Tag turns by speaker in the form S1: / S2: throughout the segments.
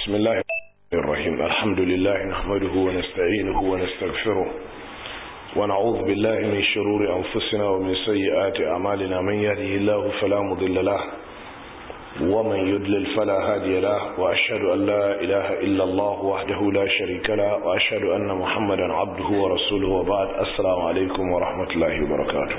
S1: بسم الله الرحيم الحمد لله نحمده ونستعينه ونستغفره ونعوذ بالله من شرور أنفسنا ومن سيئات أعمالنا من يهده الله فلا مضل له ومن يدلل فلا هادي له وأشهد أن لا إله إلا الله وحده لا شريك له وأشهد أن محمدا عبده ورسوله وبعد السلام عليكم ورحمة الله وبركاته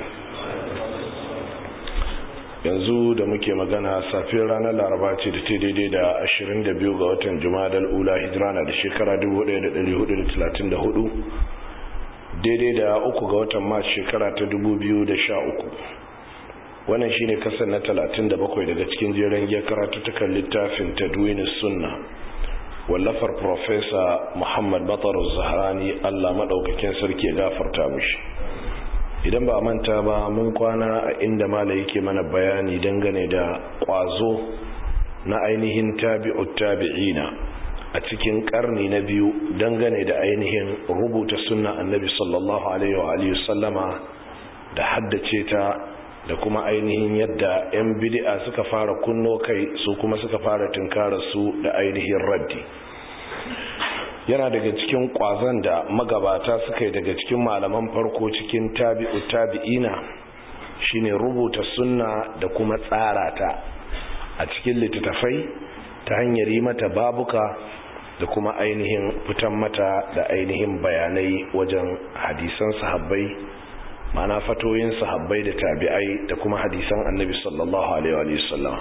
S1: yanzu da muke magana safiyar ranar laraba ce da ta daidai da 22 ga watan jumadal ula hijira na da shekara 1434 daidai da uku ga watan mars shekara ta 2013 wannan shine kasar na 37 daga cikin jeren ya karatu takan littafin tadwinin sunna wallafar profesa muhammad batar zaharani allah maɗaukakin sarki ya gafarta mushi idan ba a manta ba mun kwana a inda mala yake mana bayani dangane da kwazo na ainihin tabi'ut tabi'ina a cikin karni na biyu dangane da ainihin rubuta sunna annabi sallallahu alaihi wa alihi sallama da haddace ta da kuma ainihin yadda 'yan bid'a suka fara kunno kai su kuma suka fara tunkara su da ainihin raddi yana daga cikin kwazon da magabata suka yi daga cikin malaman farko cikin tabi'u tabi'ina shine rubuta sunna da kuma tsara ta a cikin littattafai ta hanyar yi mata babuka da kuma ainihin fitan mata da ainihin bayanai wajen hadisan sahabbai mana fatoyin sahabbai da tabi'ai da kuma hadisan annabi sallallahu alaihi wa sallam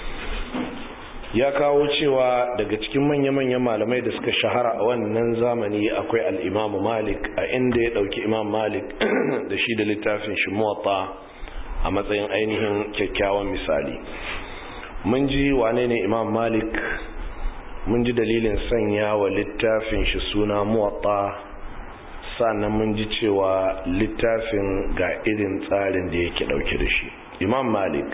S1: ya kawo cewa daga cikin manya-manyan malamai da suka shahara a wannan zamani akwai al'imamu malik a inda ya ɗauki imam malik da shi da littafin shi muwatta a matsayin ainihin kyakkyawan misali mun ji wane ne imam malik mun ji dalilin sanya wa littafin shi suna muwatta sannan mun ji cewa littafin ga irin tsarin da yake ɗauke da shi imam malik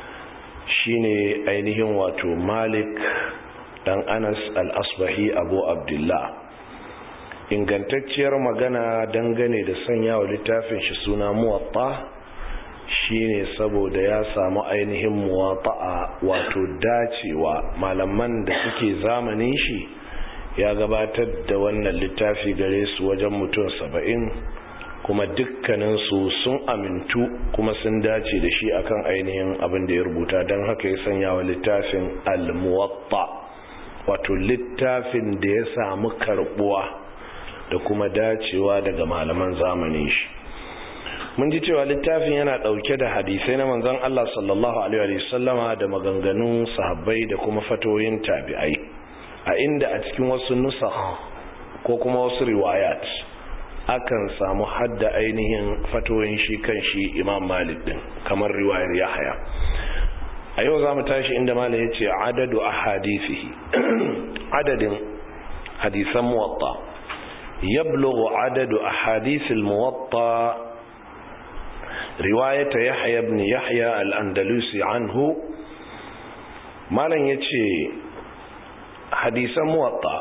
S1: shine ainihin wato malik dan anas al-asbahi abu abdullah ingantacciyar magana dangane da sanya wa littafin shi suna muwatta shine saboda ya samu ainihin muwatta'a wato dacewa malaman da suke zamanin shi ya gabatar da wannan littafi gare su wajen mutum saba'in kuma dukkaninsu sun amintu kuma sun dace da shi akan ainihin abin da ya rubuta don haka ya sanya wa littafin al-muwatta wato littafin da ya samu karbuwa da kuma dacewa daga malaman zamanin shi mun ji cewa littafin yana dauke da hadisai na manzon Allah sallallahu alaihi wa sallama da maganganun sahabbai da kuma fatoyin tabi'ai a inda a cikin wasu nusakh ko kuma wasu riwayat akan samu hadda ainihin fatoyin shi kan shi imam malik din kamar riwayar yahaya a yau za mu tashi inda malik ya ce adadu a hadisihi adadin hadisan muwatta yablughu adadu a hadisil muwatta riwayata yahya ibn yahya al-andalusi anhu malam ya ce hadisan muwatta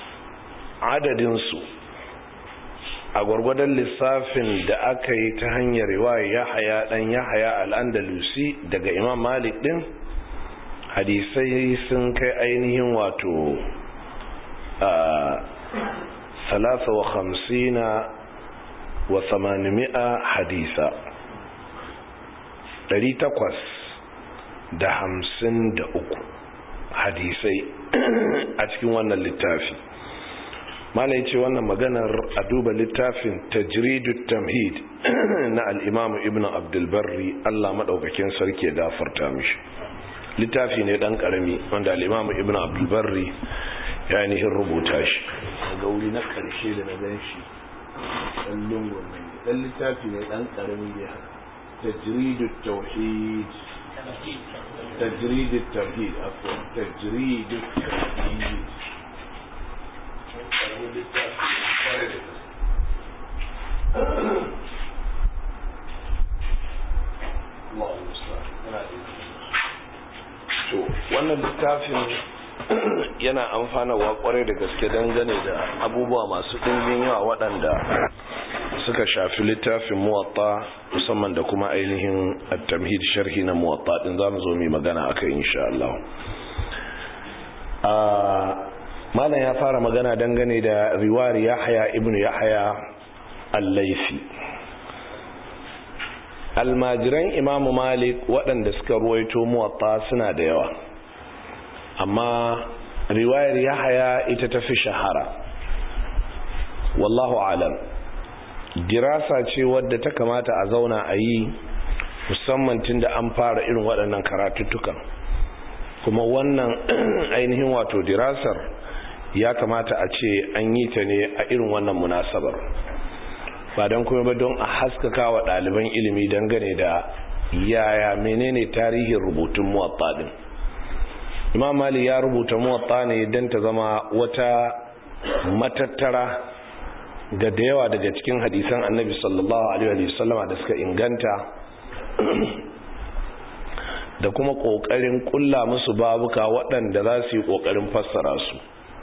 S1: adadinsu a gwargwadon lissafin da aka yi ta hanyar riwaya yahaya dan yahaya al'andalusi daga imam malik din hadisai sun kai ainihin wato a salasa wa hamsina wa samanimi'a hadisa ɗari takwas da hamsin da uku hadisai a cikin wannan littafi mala ya ce wannan maganar a duba littafin tajridu tamhid na al'imamu ibn abdulbarri allah maɗaukakin sarki ya gafarta mishi littafi ne ɗan ƙarami wanda al'imamu ibn abdulbarri ya ainihin rubuta shi daga wuri na ƙarshe da na gan shi ɗan lungun nan ɗan littafi ne ɗan ƙarami ne haka tajridu tauhid tajridu tauhid akwai tajridu tauhid wannan littafin yana amfanarwa kwarai da gaske dangane da abubuwa masu ɗimbin yawa waɗanda suka shafi littafin muwatta musamman da kuma ainihin at-tamhid sharhi na muwatta din zamu zo mu magana akai insha Allah malam ya fara magana dangane da riwayar yahya ibn yahya al-laifi almajiran imamu malik waɗanda suka ruwaito muwatta suna da yawa amma riwayar yahya ita ta fi shahara wallahu alam dirasa ce wadda ta kamata a zauna a yi musamman tun da an fara irin waɗannan karatuttukan kuma wannan ainihin wato dirasar ya kamata a ce an yi ta ne a irin wannan munasabar ba don kuma ba don a haskaka wa ɗaliban ilimi dangane da yaya menene tarihin rubutun muwatta din imam mali ya rubuta muwatta ne don ta zama wata matattara ga da yawa daga cikin hadisan annabi sallallahu alaihi wasallama da suka inganta da kuma ƙoƙarin ƙulla musu babuka waɗanda za su yi ƙoƙarin fassara su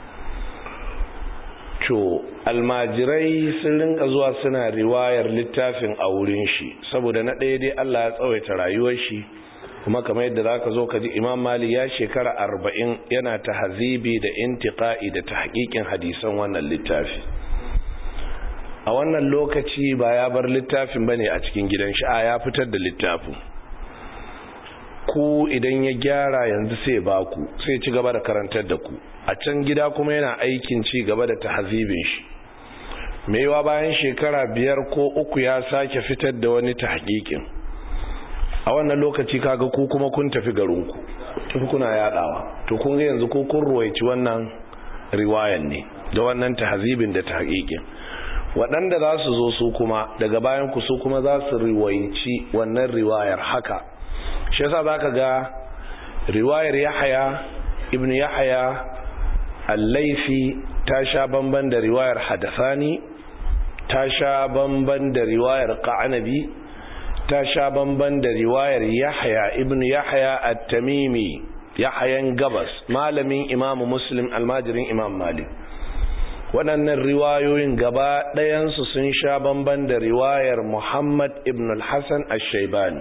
S1: to almajirai sun rinka zuwa suna riwayar littafin a wurin shi saboda na ɗaya dai Allah ya tsawaita rayuwar shi kuma kamar yadda za ka zo ka ji imam mali ya shekara arba'in yana ta hazibi da intiƙa'i da ta haƙiƙin hadisan wannan littafi a wannan lokaci ba ya bar littafin ba ne a cikin gidan shi a ya fitar da littafin ku idan ya gyara yanzu sai ba ku sai ci gaba da karantar da ku a can gida kuma yana aikin ci gaba da tahzibin shi maiwa bayan shekara biyar ko uku ya sake fitar da wani tahqiqin a wannan lokaci kaga ku kuma kun tafi garinku tafi kuna yadawa to kun ga yanzu ko kun ruwaici wannan riwayan ne da wannan tahzibin da tahqiqin waɗanda za su zo su kuma daga bayan ku su kuma za su riwaici wannan riwayar haka shi yasa zaka ga riwayar Yahya ibn Yahya al-Laifi ta sha bamban da riwayar Hadathani ta sha bamban da riwayar Qanabi ta sha bamban da riwayar Yahya ibn Yahya at-Tamimi Yahyan Gabas malamin Imam Muslim almajirin Imam Malik waɗannan riwayoyin gaba ɗayansu sun sha bamban da riwayar Muhammad ibn al-Hassan al-Shaibani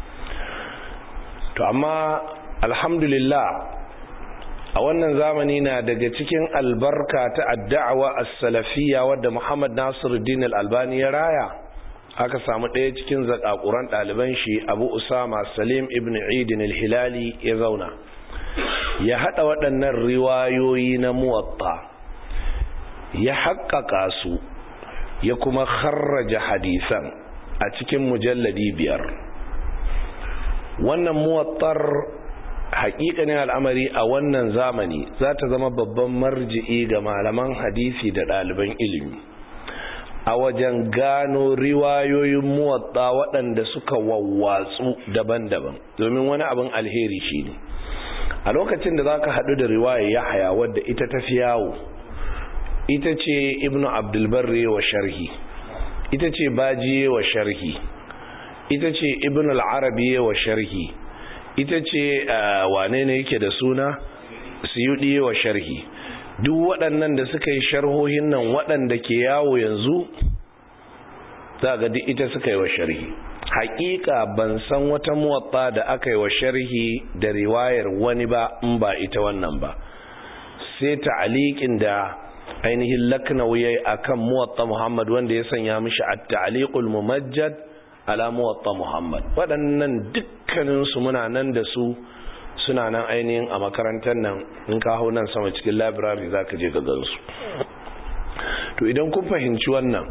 S1: to amma alhamdulillah a wannan zamani na daga cikin albarka ta addawa as-salafiyya wadda Muhammad Nasiruddin al-Albani ya raya aka samu ɗaya cikin zakakuran ɗaliban shi Abu Usama Salim ibn Eid al-Hilali ya zauna ya hada waɗannan riwayoyi na muwatta ya haƙƙaƙa su ya kuma kharraja hadisan a cikin mujalladi biyar wannan muwattar haƙiƙanin al'amari a wannan zamani za ta zama babban marji'i ga malaman hadisi da ɗaliban ilimi a wajen gano riwayoyin muwatta waɗanda suka wawwatsu daban-daban domin wani abin alheri shi ne a lokacin da za ka haɗu da riwaya ya haya wadda ita ta fi yawo ita ce ibnu abdulbarre wa sharhi ita ce bajiye wa sharhi ita ce ibn al-arabi wa sharhi ita ce wane ne yake da suna suyudi wa sharhi duk waɗannan da suka yi sharhohin nan waɗanda ke yawo yanzu za ga duk ita suka yi wa sharhi haƙiƙa ban san wata muwatta da aka yi wa sharhi da riwayar wani ba in ba ita wannan ba sai ta'aliqin da ainihin laknawi yayi akan muwatta Muhammad wanda ya sanya mishi at-ta'liqul mumajjad ala muwatta Muhammad waɗannan dukkanin su muna nan da su suna nan ainihin a makarantar nan in ka hau nan sama cikin library zaka je ka gansu to idan kun fahimci wannan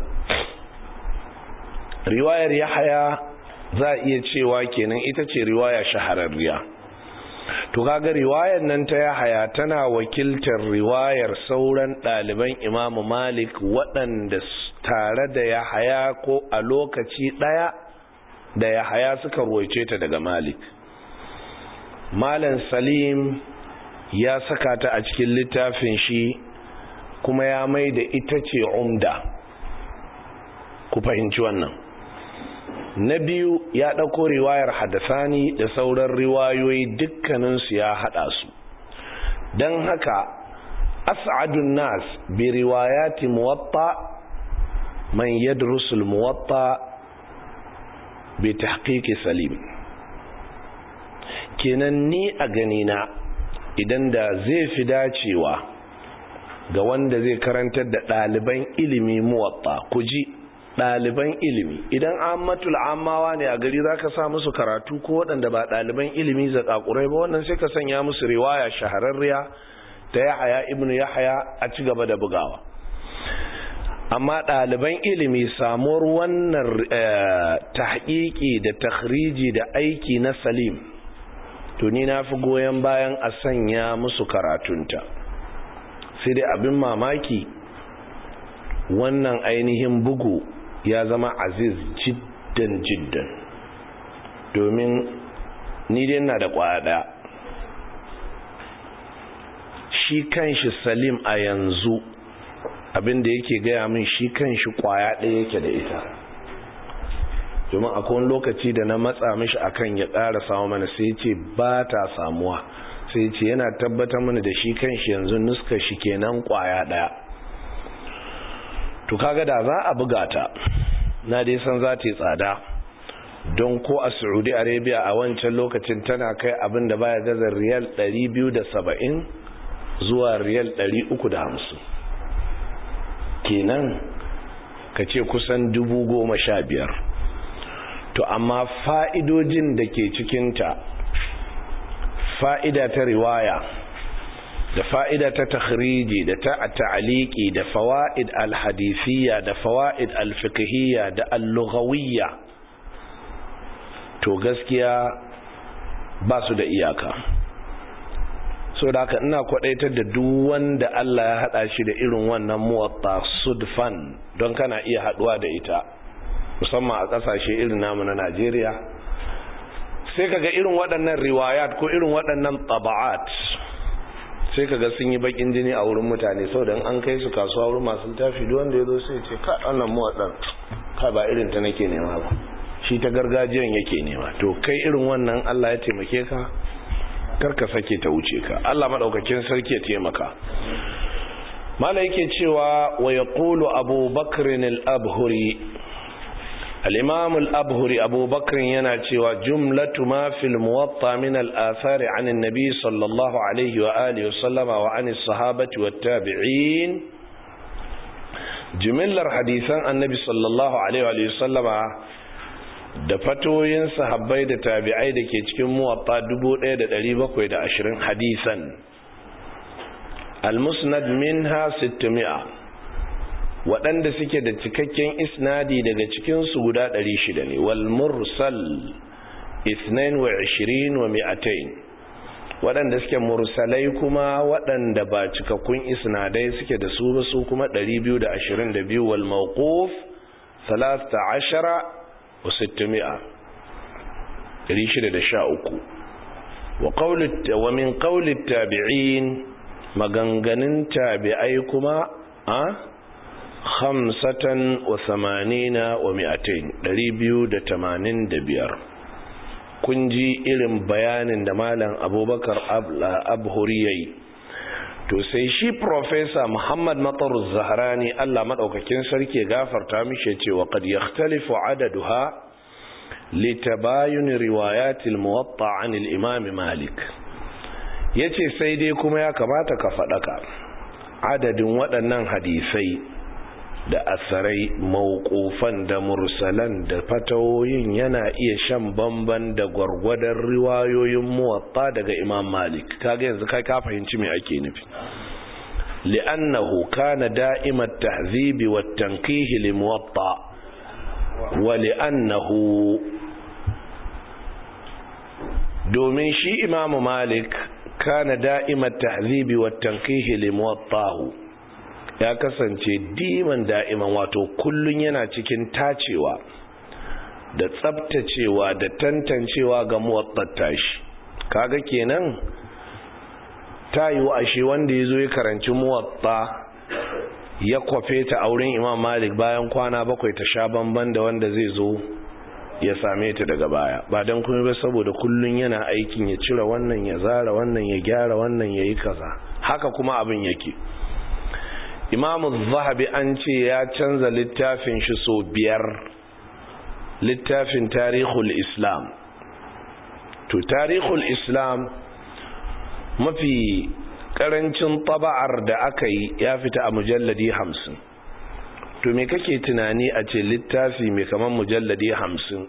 S1: riwayar Yahaya za iya cewa kenan ita ce riwaya shahararriya to kaga riwayar nan ta Yahaya tana wakiltar riwayar sauran ɗaliban Imam Malik waɗanda tare da Yahaya ko a lokaci ɗaya da Yahaya suka ruwaice ta daga Malik Malam Salim ya saka ta a cikin littafin shi kuma ya mai da ita ce umda ku fahimci wannan na biyu ya ɗauko riwayar hadasani da sauran riwayoyi dukkaninsu ya haɗa su don haka as'adun nas bi riwayati muwatta man yadrusul muwatta bi tahqiqi salim kenan ni a ganina idan da zai fi dacewa ga wanda zai karantar da ɗaliban ilimi muwatta ku ji ɗaliban ilimi idan ammatul amawa ne a gari za ka sa musu karatu ko waɗanda ba ɗaliban ilimi zaƙaƙurai ba wannan sai ka sanya musu riwaya shahararriya ta yahaya ibnu yahaya a ci gaba da bugawa amma ɗaliban ilimi samuwar wannan tahqiqi da takhriji da aiki na salim to ni na fi goyon bayan a sanya musu karatunta sai dai abin mamaki wannan ainihin bugu ya zama aziz jiddan jiddan domin ni dai na da kwaya shi kanshi salim a yanzu abinda yake gaya min shi kanshi kwaya ɗaya yake da ita domin akwai lokaci da na matsa mishi akan ya ƙara samu mana sai ce ba ta samuwa sai ce yana tabbatar mana da shi kanshi yanzu nuska shi kenan kwaya ɗaya to kaga da za a buga ta na dai san za ta yi tsada don ko a saudi arabia a wancan lokacin tana kai abin da baya gaza riyal 270 zuwa riyal 350 kenan ka ce kusan dubu goma sha biyar to amma fa'idojin da ke cikinta fa'ida ta riwaya da fa'ida ta takhriji da ta ta'aliki da fawa'id al-hadithiyya da fawa'id al-fiqhiyya da al-lughawiyya to gaskiya ba su da iyaka so da haka ina kwadaitar da duk wanda Allah ya hada shi da irin wannan muwatta sudfan don kana iya haduwa da ita musamman a kasashe irin namu na Najeriya sai kaga irin waɗannan riwayat ko irin waɗannan taba'at sai kaga sun yi bakin jini a wurin mutane saboda an kai su kasuwa wurin masu littafi duk wanda ya zo sai ce ka wannan muwattan ka ba irin ta nake nema ba shi ta gargajiyan yake nema to kai irin wannan Allah ya taimake ka karka sake ta wuce ka Allah madaukakin sarki ya taimaka mala yake cewa wa yaqulu Abu Bakr al-Abhuri al-Imam al-Abhuri Abu Bakr yana cewa jumlatu ma fil muwatta min al-athari an an-nabi sallallahu alaihi wa alihi wa sallama wa an as-sahabati wat-tabi'in jumlar hadisan annabi sallallahu alaihi wa sallama da fatoyin sahabbai da tabi'ai da ke cikin muwatta 1720 hadisan al-musnad minha 600 waɗanda suke da cikakken isnadi daga cikinsu guda 600 ne wal mursal 22 wa mi'atain waɗanda suke mursalai kuma waɗanda ba cikakkun isnadai suke da su ba su kuma 222 wal mawquf 13 وستمائة ريشد دشاؤكو وقول ومن قول التابعين مغنغن تابعيكما أه؟ خمسة وثمانين ومئتين ريبيو دتمانين دبير kunji irin bayanin da malam abubakar abhuriyai to sai shi professor muhammad matar zaharani allah maɗaukakin sarki gafarta mishe cewa kad yakhtalifu adaduha litabayun riwayatil muwatta an imam malik yace sai dai kuma ya kamata ka faɗaka adadin waɗannan hadisai da asarai mawqufan da mursalan da fatawoyin yana iya shan bamban da gwargwadon riwayoyin muwatta daga imam malik kaga yanzu kai ka fahimci me ake nufi li'annahu kana da'imat tahzibi wat tanqih li muwatta wa li'annahu domin shi imam malik kana da'imat tahzibi wat tanqih li muwattahu ya kasance diman da'iman wato kullun yana cikin tacewa da tsabtacewa da tantancewa ga muwattatta shi kaga kenan ta yi ashe wanda ya zo ya karanci muwatta ya kwafe ta auren imam malik bayan kwana bakwai ta sha bamban da wanda zai zo ya same ta daga baya ba don kuma ba saboda kullun yana aikin ya cire wannan ya zara wannan ya gyara wannan ya yi kaza haka kuma abin yake imamu zahabi an ce ya canza littafin shi so biyar littafin tarihul islam to tarihul islam mafi karancin taba'ar da aka yi ya fita a mujalladi hamsin to me kake tunani a ce littafi mai kamar mujalladi hamsin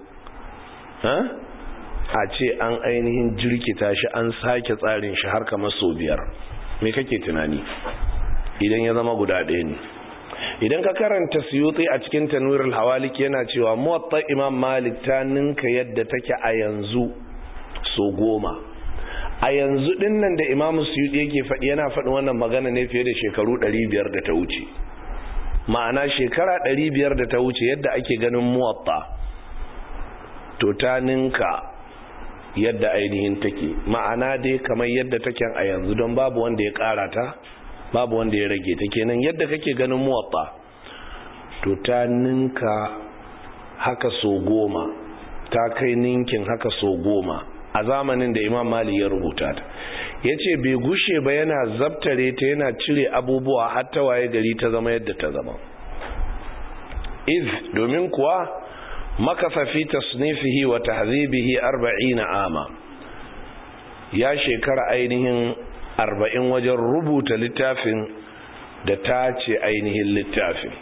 S1: a ce an ainihin jirkita shi an sake tsarin shi har kamar sau biyar me kake tunani idan ya zama guda ɗaya ne idan ka karanta suyuti a cikin tanwirul hawalik yana cewa muwatta imam malik ta ninka yadda take a yanzu so goma a yanzu din nan da imam suyuti yake faɗi yana faɗi wannan magana ne fiye da shekaru 500 da ta wuce ma'ana shekara 500 da ta wuce yadda ake ganin muwatta to ta ninka yadda ainihin take ma'ana dai kamar yadda take a yanzu don babu wanda ya ƙara ta babu wanda ya rage ta kenan yadda kake ganin muwatta to ta ninka haka so goma ta kai ninkin haka so goma a zamanin da imam mali ya rubuta ta ya ce bai gushe ba yana zabtare ta yana cire abubuwa hatta waye gari ta zama yadda ta zama iz domin kuwa makasa fi tasnifihi wa tahzibihi arba'ina ama ya shekara ainihin arba'in wajen rubuta littafin da ta ce ainihin littafin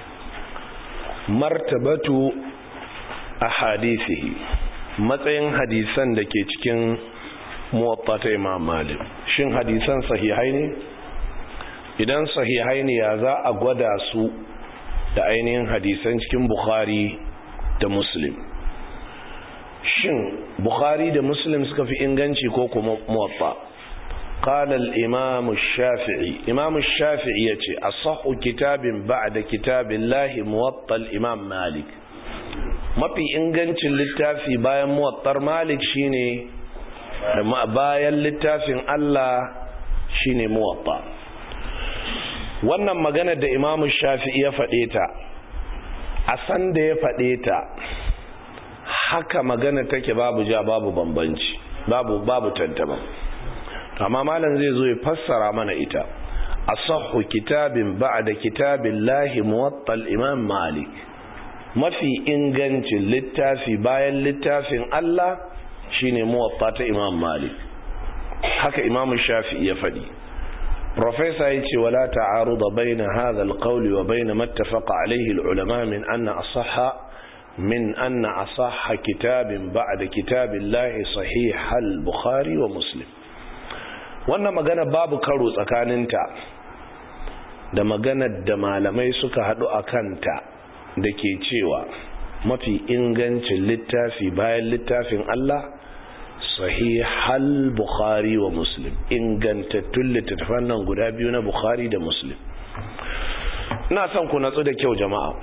S1: martabatu a hadisihi matsayin hadisan da ke cikin muwatta ta imam malik shin hadisan sahihai ne idan sahihai ne ya za a gwada su da ainihin hadisan cikin bukhari da muslim shin bukhari da muslim suka fi inganci ko kuma muwatta قال الإمام الشافعي إمام الشافعي يتي أصح كتاب بعد كتاب الله موطى الإمام مالك ما في إنجنش للتافي بايا موطر مالك شيني بايا للتافي الله شيني موطى wannan magana da imamu shafi'i ya faɗe ta a san da ya faɗe ta haka magana take babu ja babu bambanci babu babu tantama amma malam zai zo ya fassara mana ita asahhu kitabin ba'da kitabillahi muwatta al-imam malik mafi ingancin littafi bayan littafin Allah shine muwatta ta imam malik haka imam shafi'i ya fadi professor yace wala ta'aruda baina hadha al-qawl wa baina ma ittafaqa alayhi al-ulama min anna asahha min anna asahha kitabin ba'da kitabillahi sahih al-bukhari wa muslim wannan magana babu karo tsakaninta da maganar da malamai suka haɗu a kanta da ke cewa mafi ingancin littafi bayan littafin Allah sahihal bukhari wa muslim ingantattun littattafan nan guda biyu na bukhari da muslim ina son ku natsu da kyau jama'a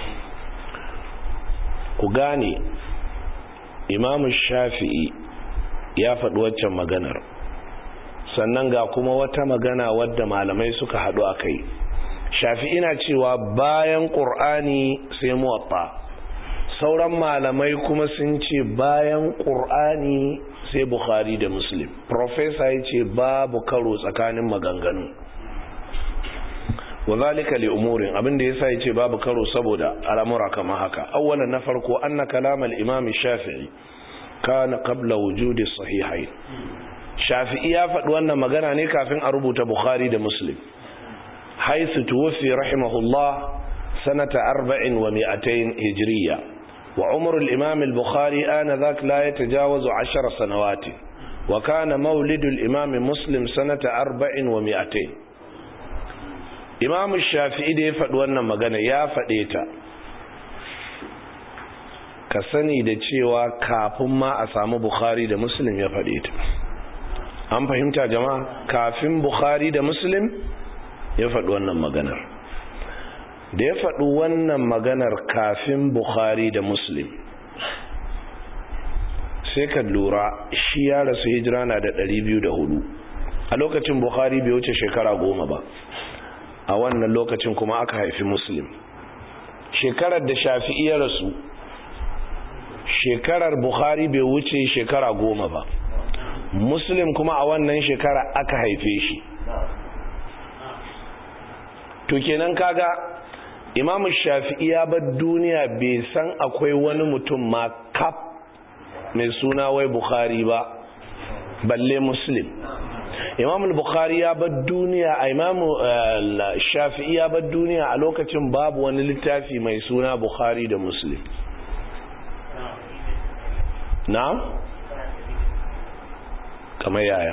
S1: ku gane imamu shafi'i ya faɗi waccan maganar sannan ga kuma wata magana wadda malamai suka haɗu a kai shafi'i na cewa bayan ƙur'ani sai muwatta sauran malamai kuma sun ce bayan ƙur'ani sai bukhari da muslim profesa ya ce babu karo tsakanin maganganu wazalika li umurin abinda yasa yace babu karo saboda al'amura kama haka awwalan na farko anna kalam al-imam shafi'i kana qabla wujudi sahihain shafi'i ya faɗi wannan magana ne kafin a rubuta bukhari da muslim haisu tuwfi rahimahullah sanata 40 wa 200 hijriya wa umr al-imam al-bukhari ana dhak la yatajawazu 10 sanawat wa kana mawlid al-imam muslim sanata 40 wa 200 imamu shafi'i da ya faɗi wannan magana ya faɗe ta ka sani da cewa kafin ma a samu bukhari da muslim ya faɗe ta an fahimta jama'a kafin bukhari da muslim ya faɗi wannan maganar da ya faɗi wannan maganar kafin bukhari da muslim sai ka lura shi ya rasu hijira na da 204 a lokacin bukhari bai wuce shekara goma ba a wannan lokacin kuma aka haifi muslim shekarar da shafi'i ya rasu shekarar bukhari bai wuce shekara goma ba muslim kuma a wannan shekara aka haife shi to kenan kaga imam shafi'i ya bar duniya bai san akwai wani mutum ma kaf mai suna wai bukhari ba balle muslim imam al-bukhari ya bar duniya a imam shafi'i ya bar duniya a lokacin babu wani littafi mai suna bukhari da muslim na kamar yaya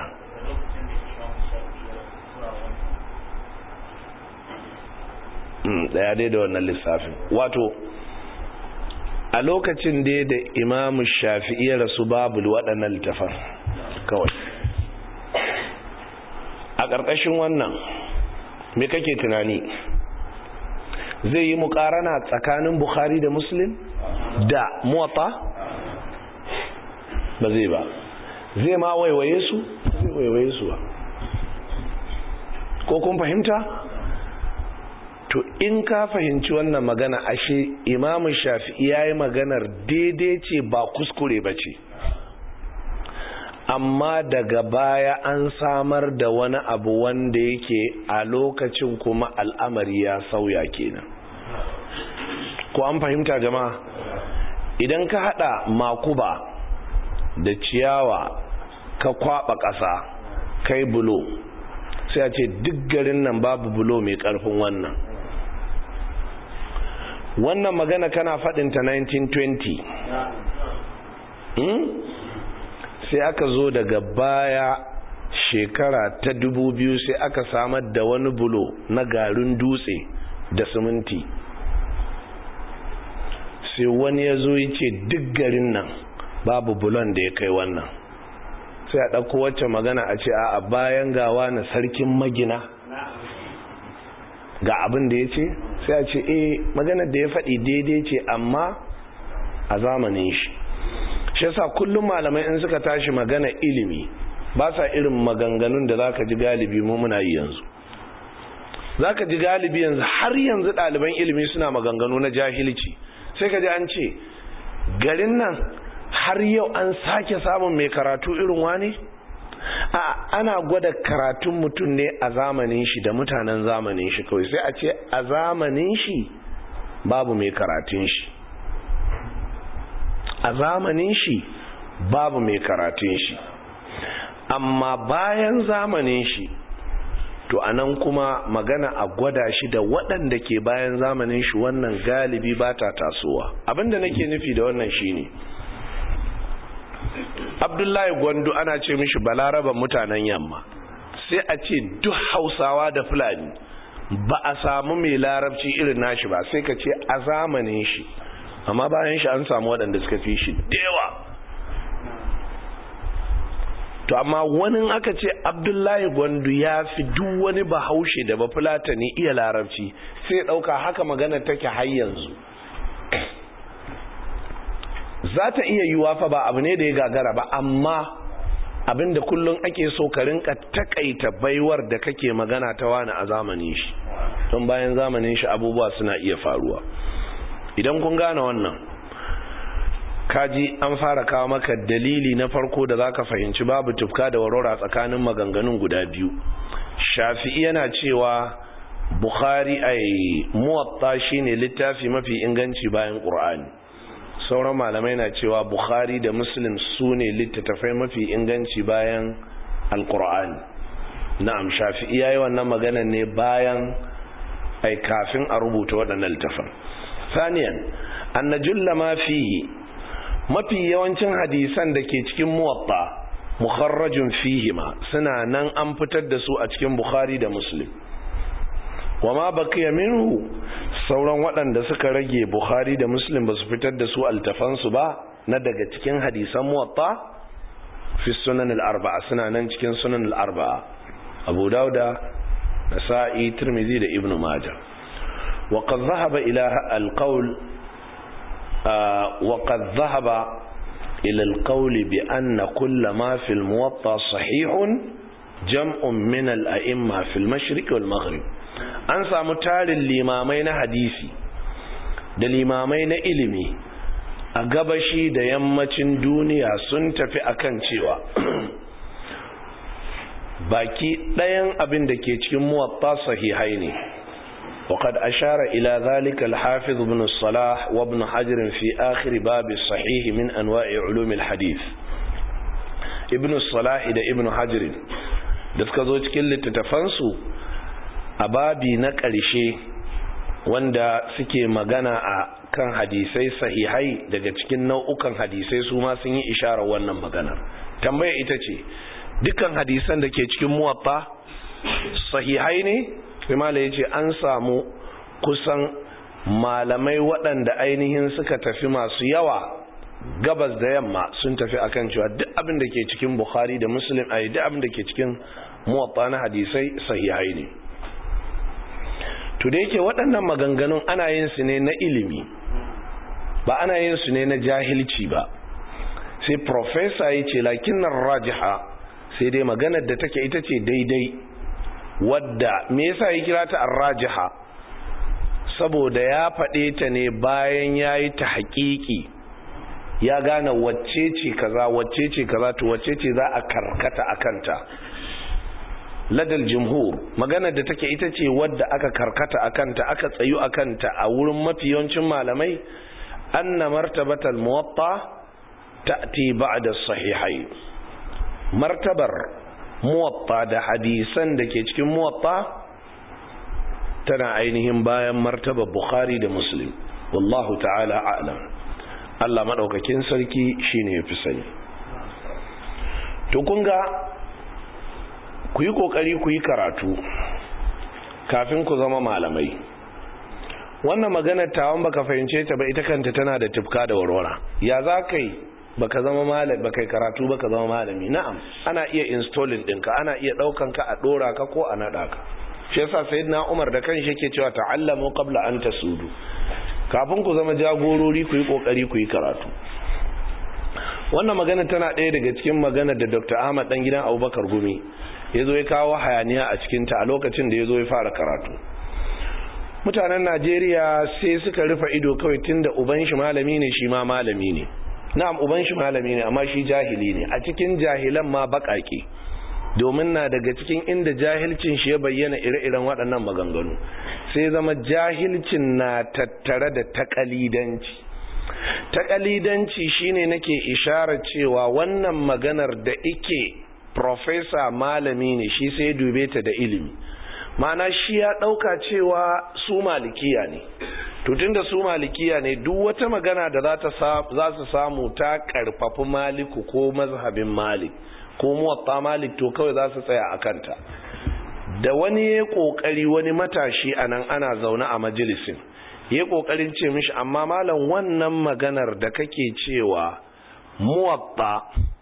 S1: daya dai da wannan lissafin wato a lokacin dai da imamu shafi'i ya rasu babu waɗannan littafan kawai a ƙarƙashin wannan me kake tunani zai yi muƙarana tsakanin bukhari da muslim da muwatta ba zai ba zai ma waiwaye su zai waiwaye su ba ko kun fahimta to in ka fahimci wannan magana ashe imamu shafi'i ya yi maganar daidai ce ba kuskure ba ce amma daga baya an samar da wani abu wanda yake a lokacin kuma al'amari ya sauya kenan ko an fahimta jama'a idan ka hada makuba da ciyawa ka kwaba ƙasa kai bulo sai a ce duk garin nan babu bulo mai ƙarfin wannan wannan magana kana faɗinta 1920 hmm? sai aka zo daga baya shekara ta dubu biyu sai aka samar da wani bulo na garin dutse da siminti sai wani ya zo yi ce duk garin nan babu bulon da ya kai wannan sai a ɗauko wacce magana a ce a bayan gawa na sarkin magina ga abin da ya ce sai a ce eh maganar da ya faɗi daidai ce amma a zamanin shi shi yasa kullum malamai in suka tashi magana ilimi ba sa irin maganganun da zaka ji galibi mu muna yi yanzu zaka ji galibi yanzu har yanzu ɗaliban ilimi suna maganganu na jahilci sai ka ji an ce garin nan har yau an sake samun mai karatu irin wani a ana gwada karatun mutum ne a zamanin shi da mutanen zamanin shi kawai sai a ce a zamanin shi babu mai karatun shi a zamanin shi babu mai karatun shi amma bayan zamanin shi to anan kuma magana a gwada shi da waɗanda ke bayan zamanin shi wannan galibi ba ta tasowa abinda nake nufi da wannan shine abdullahi gwandu ana ce mishi balaraba mutanen yamma sai a ce duk hausawa da fulani ba a samu mai larabci irin nashi ba sai ka ce a zamanin shi amma bayan shi an samu waɗanda suka fi shi dewa to amma wani aka ce abdullahi gwandu ya fi duk wani bahaushe da ba fulatani iya larabci sai ɗauka haka magana take har yanzu za ta iya yiwuwa fa ba abu ne da ya gagara ba amma abin da kullum ake so ka rinka takaita baiwar da kake magana ta wani a zamanin shi don bayan zamanin shi abubuwa suna iya faruwa idan kun gane wannan kaji an fara kawo maka dalili na farko da zaka fahimci babu tufka da warora tsakanin maganganun guda biyu shafi'i yana cewa bukhari ai muwatta shine littafi mafi inganci bayan qur'ani sauran malamai na cewa bukhari da muslim su ne littattafai mafi inganci bayan alqur'ani na'am shafi'i yayi wannan magana ne bayan ai kafin a rubuta waɗannan littafan saniyan anna julla ma fihi mafi yawancin hadisan da ke cikin muwatta mukharrajun fihima suna nan an fitar da su a cikin bukhari da muslim wama baqiya minhu sauran waɗanda suka rage bukhari da muslim ba su fitar da su altafansu ba na daga cikin hadisan muwatta fi sunan al-arba'a suna nan cikin sunan al-arba'a abu dauda nasa'i tirmidhi da ibnu majah wa qad dhahaba ila al-qawl وقد ذهب إلى القول بأن كل ما في الموطا صحيح جمع من الأئمة في المشرق والمغرب an samu tarin limamai na hadisi da limamai na ilimi a gabashi da yammacin duniya sun tafi akan cewa baki ɗayan abin da ke cikin muwatta sahihai ne وقد أشار إلى ذلك الحافظ ابن الصلاح وابن حجر في آخر باب الصحيح من أنواع علوم الحديث ابن الصلاح ده ابن حجر da suka zo cikin littattafansu a babi na ƙarshe wanda suke magana a kan hadisai sahihai daga cikin nau'ukan hadisai su ma sun yi isharar wannan maganar tambaya ita ce dukkan hadisan da ke cikin muwatta sahihai ne imala ya ce an samu kusan malamai waɗanda ainihin suka tafi masu yawa gabas da yamma sun tafi akan cewa duk abin da ke cikin bukhari da muslim a duk abin da ke cikin muwatta na hadisai sahihai ne to da yake waɗannan maganganun ana yin su ne na ilimi ba ana yin su ne na jahilci ba sai profesa ya ce lakinan rajiha sai dai maganar da take ita ce daidai wadda me yasa ya kira ta rajiha saboda ya faɗe ta ne bayan ya yi ta haƙiƙi ya gane wacce ce kaza wacce ce kaza to wacce ce za a karkata a kanta ladal jumhur maganar da take ita ce wadda aka karkata a kanta aka tsayu a kanta a wurin mafi yawancin malamai anna martabatal muwatta ta'ti ba'da sahihai martabar muwatta da hadisan da ke cikin muwatta tana ainihin bayan martabar bukhari da muslim wallahu ta'ala a'lam Allah madaukakin sarki shine yafi sani to kun ga ku yi kokari ku yi karatu kafin ku zama malamai wannan maganar tawon baka fahimce ta ba ita kanta tana da tufka da warwara ya za ka yi baka zama malami baka yi karatu baka zama malami na'am ana iya installing ɗinka ana iya ɗaukan ka a ɗora ka ko a naɗa ka shi yasa sayyidina Umar da kanshi yake cewa ta'allamu qabla an tasudu kafin ku zama jagorori ku yi kokari ku yi karatu wannan magana tana ɗaya daga cikin magana da Dr. Ahmad dan gidan Abubakar Gumi ya zo ya kawo hayaniya a cikin ta a lokacin da ya zo ya fara karatu mutanen Najeriya sai suka rufe ido kawai tunda uban shi malami ne shi ma malami ne na'am uban shi malami ne amma shi jahili ne a cikin jahilan ma baƙaƙe domin na daga cikin inda jahilcin shi ya bayyana ire-iren waɗannan maganganu sai zama jahilcin na tattare da takalidanci takalidanci shine nake isharar cewa wannan maganar da ike profesa malami ne shi sai dube ta da ilimi mana shi ya ɗauka cewa su malikiya ne tutun da su malikiya ne duk wata magana da za su samu ta ƙarfafi maliku ko mazhabin malik ko muwatta malik to kawai za su tsaya a kanta da wani ya kokari wani matashi a nan ana zaune a majalisin ya kokarin ce mishi amma malam wannan maganar da kake cewa muwatta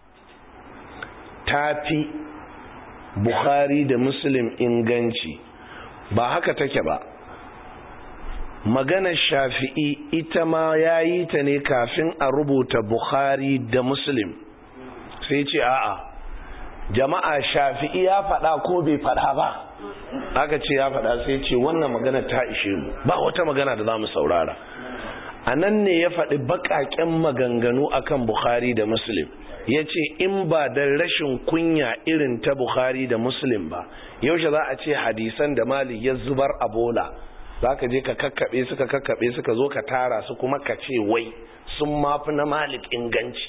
S1: tafi bukhari da muslim inganci ba haka take ba maganar shafi'i ita ma ya yi ta ne kafin a rubuta bukhari da muslim sai ce a'a jama'a shafi'i ya faɗa ko bai faɗa ba aka ce ya faɗa sai ce wannan magana ta ishe mu ba wata magana da za mu saurara a nan ne ya faɗi baƙaƙen maganganu akan bukhari da muslim ya ce in ba da rashin kunya irin ta bukhari da muslim ba yaushe za a ce hadisan da mali ya zubar a bola za ka je ka kakkaɓe suka kakkaɓe suka zo ka tara su kuma ka ce wai sun mafi na malik inganci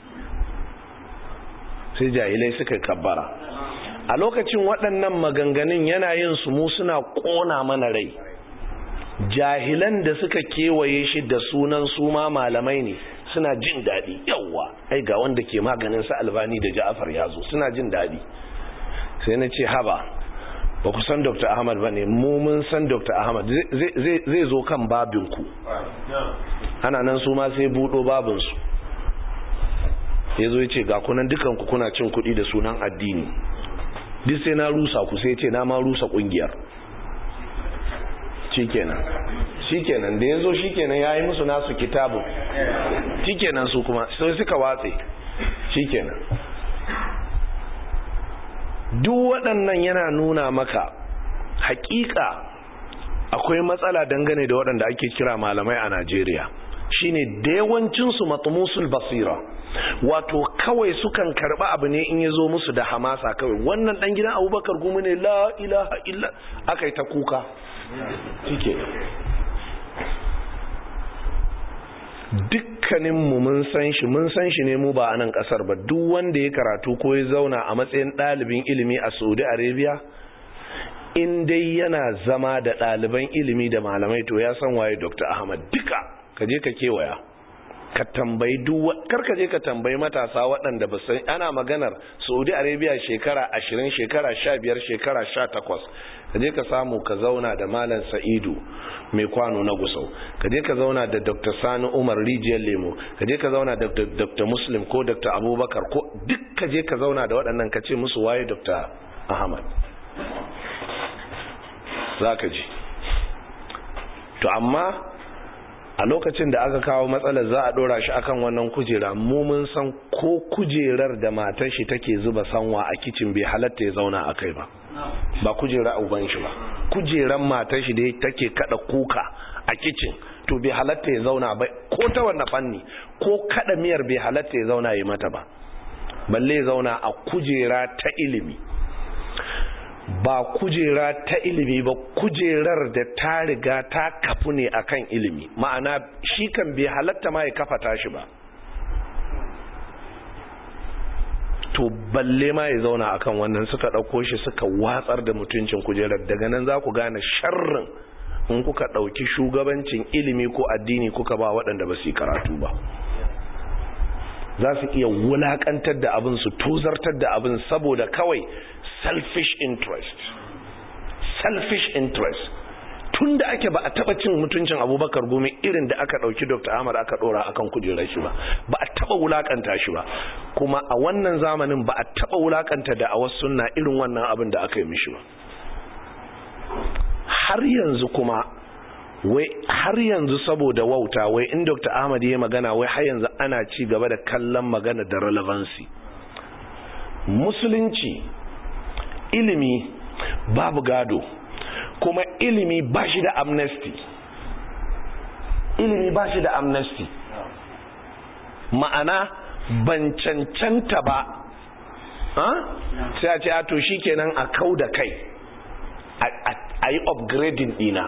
S1: sai jahilai suka kabbara a lokacin waɗannan maganganun yana yin su mu suna ƙona mana rai jahilan da suka kewaye shi da sunan su ma malamai ne suna jin daɗi yawwa ai ga wanda ke maganin sa albani da ja'afar ya zo suna jin daɗi sai na ce haba ba ku san dr ahmad ba ne mu mun san dr ahmad zai zo kan babinku ana nan su ma sai buɗo babinsu ya zo ya ce ga kunan dukanku kuna cin kuɗi da sunan addini duk sai na rusa ku sai ce na ma rusa ƙungiyar shikenan shikenan da ya zo shikenan ya yi musu nasu kitabun shikenan su kuma sai suka watse shikenan duk waɗannan yana nuna maka hakika akwai matsala dangane da waɗanda ake kira malamai a najeriya shine da yawancinsu matumusul basira wato kawai sukan karba abu ne in ya zo musu da hamasa kawai wannan dan gidan abubakar gumi ne la ilaha illa aka yi ta kuka shike duk dukkaninmu mun san shi mun san shi ne mu ba a nan kasar ba duk wanda ya karatu ko ya zauna a matsayin ɗalibin ilimi a saudi arabia in dai yana zama da ɗaliban ilimi da malamai to ya san waye dr ahmad duka ka je ka kewaya ka tambayi duk kar ka je ka tambayi matasa waɗanda ba san ana maganar saudi arabia shekara ashirin shekara sha biyar shekara sha takwas ka je ka samu ka zauna da malam sa'idu mai kwano na gusau ka je ka zauna da dr sani umar rijiyar lemo ka je ka zauna da dr muslim ko dr abubakar ko duk ka je ka zauna da waɗannan ka ce musu waye dr ahmad za ka ji to amma a lokacin da aka kawo matsalar za a dora shi akan wannan kujera mu mun san ko kujerar da matar shi take zuba sanwa a kicin bai halatta ya zauna a kai ba ba kujera uban shi ba kujeran matar shi da take kada kuka a kicin to bai halatta ya zauna ba ko ta wannan fanni ko kada miyar bai halatta ya zauna ya mata ba balle ya zauna a kujera ta ilimi ba kujera ta ilimi ba kujerar da ta riga ta kafu ne akan ilimi ma'ana shi kan bai halatta ma ya kafa tashi ba to balle ma ya zauna akan wannan suka ɗauko shi suka watsar da mutuncin kujerar daga nan za ku gane sharrin in kuka ɗauki shugabancin ilimi ko addini kuka ba waɗanda ba su yi karatu ba za su iya wulakantar da abin su tozartar da abin saboda kawai selfish interest selfish interest tun da ake ba a taba cin mutuncin abubakar gumi irin da aka dauki dr ahmad aka dora akan kujerar shi ba ba a taba wulakanta shi ba kuma a wannan zamanin ba a taba wulakanta da a wasu sunna irin wannan abin da aka yi mishi ba har yanzu kuma wai har yanzu saboda wauta wai in dr ahmad ya magana wai har yanzu ana ci gaba da kallon magana da relevancy musulunci ilimi babu gado kuma ilimi ba shi da amnesty ilimi ba shi da amnesty ma'ana ban cancanta ba sai a ce a to shi kenan a kau da kai a yi upgrading dina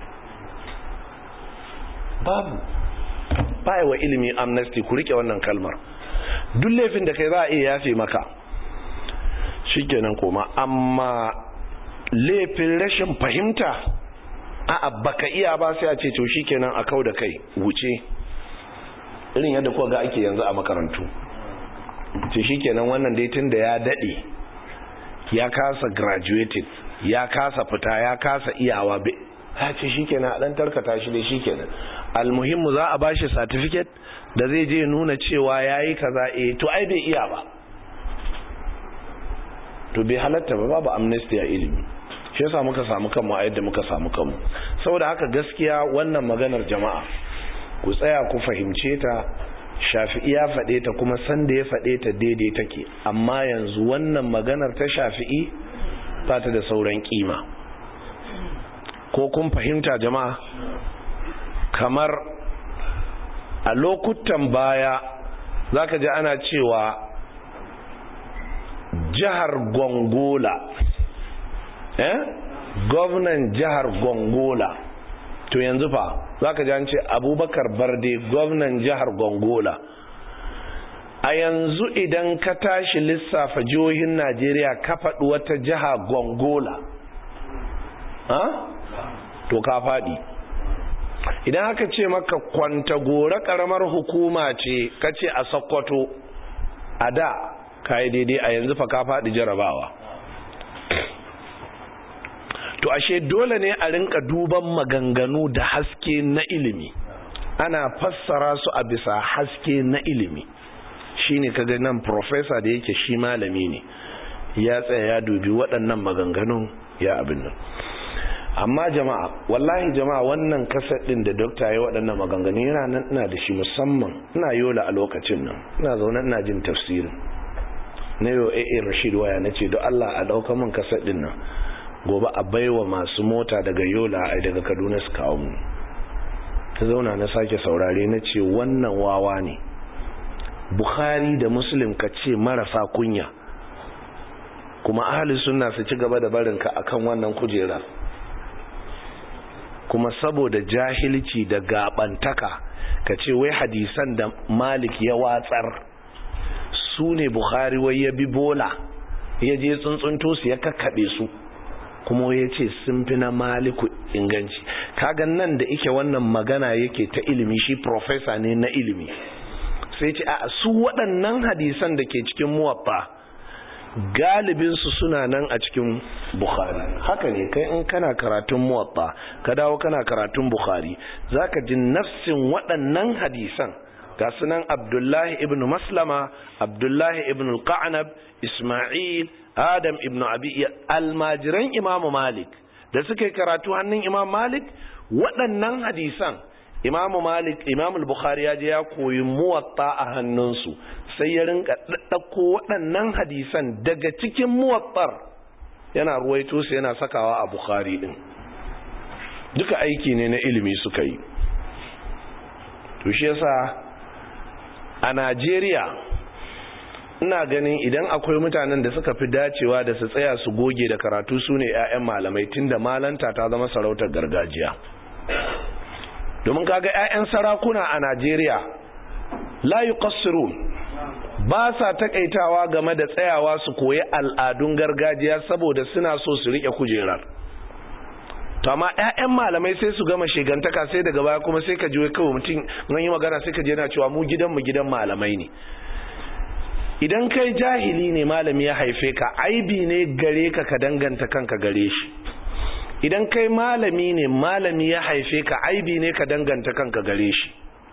S1: babu baya wa ilimi amnesty ku rike wannan kalmar duk laifin da kai za a iya yafe maka shikenan koma amma laifin rashin fahimta a baka iya ba sai a ce to shikenan a kau da kai wuce irin yadda kuwa ga ake yanzu a makarantu ce shikenan wannan dai tun da ya dade ya kasa graduated ya kasa fita ya kasa iyawa ya ce shikenan a dan tarkata shi dai shikenan almuhimmu za a bashi certificate da zai je nuna cewa yayi kaza eh to ai bai iya ba to bai halatta ba babu amnesty a ilimi shi yasa muka samu kanmu a yadda muka samu kanmu saboda haka gaskiya wannan maganar jama'a ku tsaya ku fahimce ta shafi'i ya faɗe ta kuma sanda ya faɗe ta daidai take amma yanzu wannan maganar ta shafi'i ba ta da sauran kima ko kun fahimta jama'a kamar a lokutan baya zaka ji ana cewa jihar gongola eh gwamnan jihar gongola to yanzu fa za ka ji an ce abubakar barde gwamnan jihar gongola a yanzu idan ka tashi lissafa jihohin najeriya ka faɗi wata jiha gongola ha to ka faɗi idan aka ce maka kwanta gora ƙaramar hukuma ce ka ce a sokoto a da ka yi daidai a yanzu fa ka faɗi jarabawa to ashe dole ne a rinka duban maganganu da haske na ilimi ana fassara su a bisa haske na ilimi shine kaga nan professor da yake shi malami ne ya tsaya ya dubi waɗannan maganganun ya abin nan amma jama'a wallahi jama'a wannan kasar din da dokta ya waɗannan maganganu yana nan ina da shi musamman ina yola a lokacin nan ina zaune ina jin tafsirin na yau AA Rashid waya na ce don Allah a ɗauka min kasar din nan gobe a baiwa masu mota daga yola a daga kaduna su kawo mu ta zauna na sake saurare na ce wannan wawa ne bukhari da muslim ka ce marasa kunya kuma ahli sunna su ci gaba da barinka akan wannan kujera kuma saboda jahilci da gabantaka ka ce wai hadisan da malik ya watsar su ne bukhari wai ya bi bola ya je tsuntsunto su ya kakkaɓe su kuma ya ce sun fi na maliku inganci kaga nan da ike wannan magana yake ta ilimi shi profesa ne na ilimi sai ce a su waɗannan hadisan da ke cikin muwaffa galibinsu suna nan a cikin bukhari haka ne kai in kana karatun muwaffa ka dawo kana karatun bukhari za ka ji nafsin waɗannan hadisan ga sunan abdullahi ibn maslama abdullahi ibn al-qa'nab isma'il adam ibn abi almajiran imam malik da suka yi karatu hannun imam malik waɗannan hadisan imam malik imam al-bukhari ya je ya koyi muwatta a hannunsu sai ya rinka ɗaɗɗako waɗannan hadisan daga cikin muwattar yana ruwaito su yana sakawa a bukhari din duka aiki ne na ilimi suka yi to shi yasa a Najeriya ina ganin idan akwai mutanen da suka fi dacewa da su tsaya su goge da karatu su ne 'ya'yan malamai tunda malanta ta zama sarautar gargajiya domin kaga 'ya'yan sarakuna a Najeriya la yuqassirun ba sa takaitawa game da tsayawa su koyi al'adun gargajiya saboda suna so su rike kujerar to amma ƴaƴan malamai sai su gama shegantaka sai daga baya kuma sai ka ji kawai mutum nan yi magana sai ka je yana cewa mu gidan mu gidan malamai ne idan kai jahili ne malami ya haife ka aibi ne gare ka ka danganta kanka gare shi idan kai malami ne malami ya haife ka aibi ne ka danganta kanka gare shi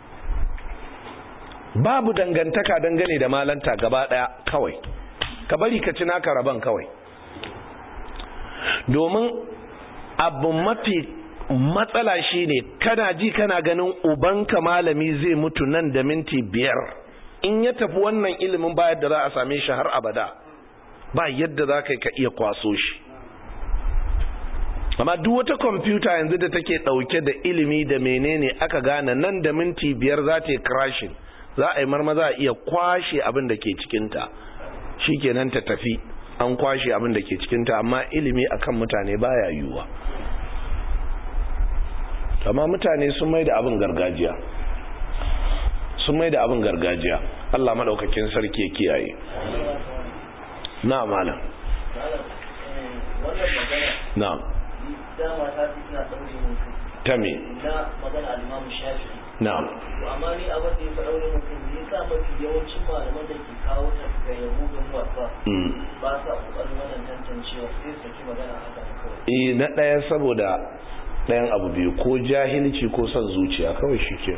S1: babu dangantaka dangane da malanta gaba daya kawai ka bari ka ci naka rabon kawai domin abu mafi matsala shine kana ji kana ganin ubanka malami zai mutu nan da minti biyar in ya tafi wannan ilimin ba yadda za a same shi har abada ba yadda za ka iya kwaso shi amma duk wata kwamfuta yanzu da take dauke da ilimi da menene aka gane nan da minti biyar za ta yi crashing za a yi marmaza a iya kwashe abin da ke cikinta shi kenan ta tafi an kwashe abin da ke cikinta amma ilimi akan mutane baya yiwuwa amma mutane sun mai da abin gargajiya sun mai da abin gargajiya Allah maɗaukakin sarki ya kiyaye na malam na ta me
S2: na magana al-Imam Shafi'i
S1: na'am
S2: amma ni abin da ya faɗa wani mutum ne sa mafi yawancin malaman da ke kawo ta ga yahudun wasa ba sa ƙoƙarin wannan tantancewa sai su saki magana haka kawai
S1: eh na ɗaya saboda ɗayan abu biyu ko jahilci ko son zuciya kawai shi ke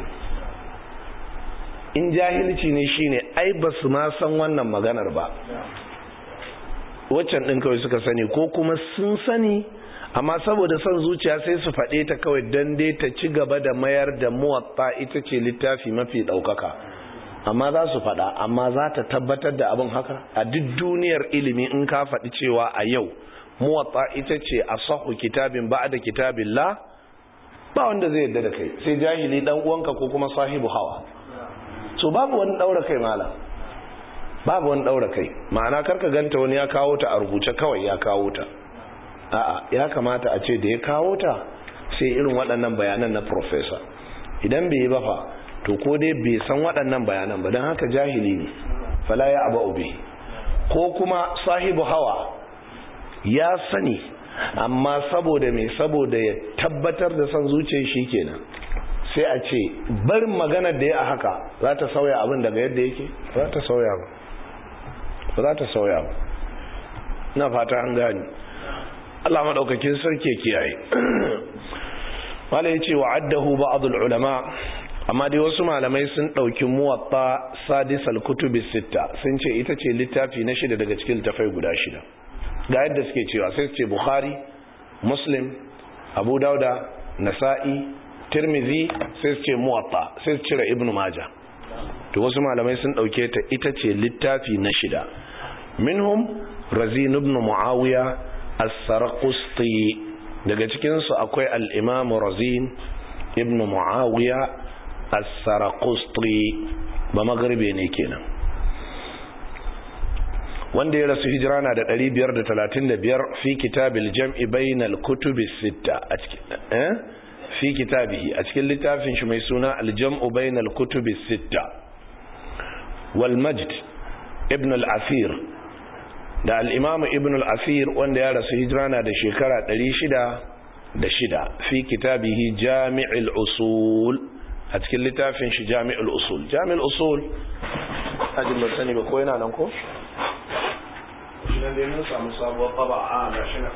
S1: in jahilci ne shine ai ba su ma san wannan maganar ba waccan ɗin kawai suka sani ko kuma sun sani amma saboda son zuciya sai su faɗe ta kawai don dai ta ci gaba da mayar da muwatta ita ce littafi mafi ɗaukaka amma za su faɗa amma za ta tabbatar da abin haka a duk duniyar ilimi in ka faɗi cewa a yau muwatta ita ce a sahu kitabin ba da kitabin la ba wanda zai yadda da kai sai jahili dan uwanka ko kuma sahibu hawa so babu wani ɗaura kai malam babu wani ɗaura kai ma'ana karka ganta wani ya kawo ta a rubuce kawai ya kawo ta a'a ya kamata a ce da ya kawo ta sai irin waɗannan bayanan na professor idan bai yi ba fa to ko dai bai san waɗannan bayanan ba don haka jahili ne fala ya aba ube ko kuma sahibu hawa ya sani amma saboda mai saboda ya tabbatar da son zuciyar shi kenan sai a ce barin maganar da ya a haka za ta sauya abin daga yadda yake ba za ta sauya ba ba za ta sauya ba na fata an gani Allah maɗaukakin sarki kiyaye wala ya ce wa addahu ba'adul ulama amma dai wasu malamai sun ɗauki muwatta sadis al-kutubi sitta sun ce ita ce littafi na shida daga cikin littafai guda shida ga yadda suke cewa sai su ce bukhari muslim abu dauda nasa'i tirmizi sai su ce muwatta sai su cire ibnu maja to wasu malamai sun ɗauke ta ita ce littafi na shida minhum razin ibn muawiya as-sarqusti daga cikin su akwai al-imam razin ibn muawiya as-sarqusti ba magharibi ne kenan wanda ya rasu hijira na da 535 fi kitabil jam'i bainal kutubi sitta a cikin eh fi kitabihi a cikin littafin shi mai suna aljam'u bainal kutubi sitta wal majd ibn al-asir da al-imam ibn al-asir wanda ya rasu hijrana da shekara 606 fi kitabihi jami'ul usul a cikin littafin shi jami'ul usul jami'ul usul ajin ba sani ba ko yana nan ko shi nan dai mun samu sabuwar taba a ga shi nan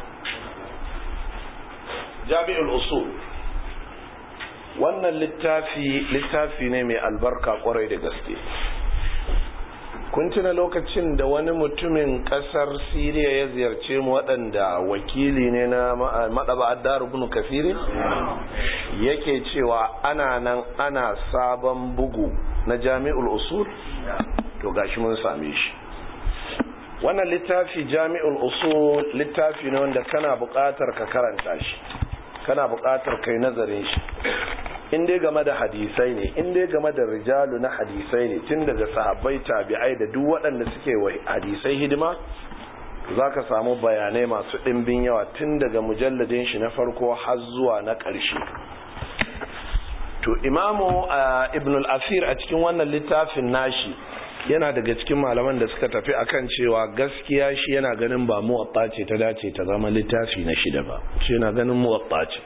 S1: jami'ul usul wannan littafi littafi ne mai albarka kwarai da gaske kun tuna lokacin da wani mutumin kasar siriya ya ziyarce mu waɗanda wakili ne na maɗaba addar ibn kafirin yake cewa ana nan ana sabon bugu na jami'ul usul to gashi mun same shi wannan littafi jami'ul usul littafi ne wanda kana buƙatar ka karanta shi kana buƙatar kai nazarin shi in dai game da hadisai ne in dai game da rijalu na hadisai ne tun daga sahabbai tabi'ai da duk waɗanda suke wa hadisai hidima za ka samu bayanai masu ɗimbin yawa tun daga mujalladin shi na farko har zuwa na ƙarshe to imamu ibn al-asir a cikin wannan littafin nashi yana daga cikin malaman da suka tafi akan cewa gaskiya shi yana ganin ba muwatta ce ta dace ta zama littafi na shida ba shi yana ganin muwatta ce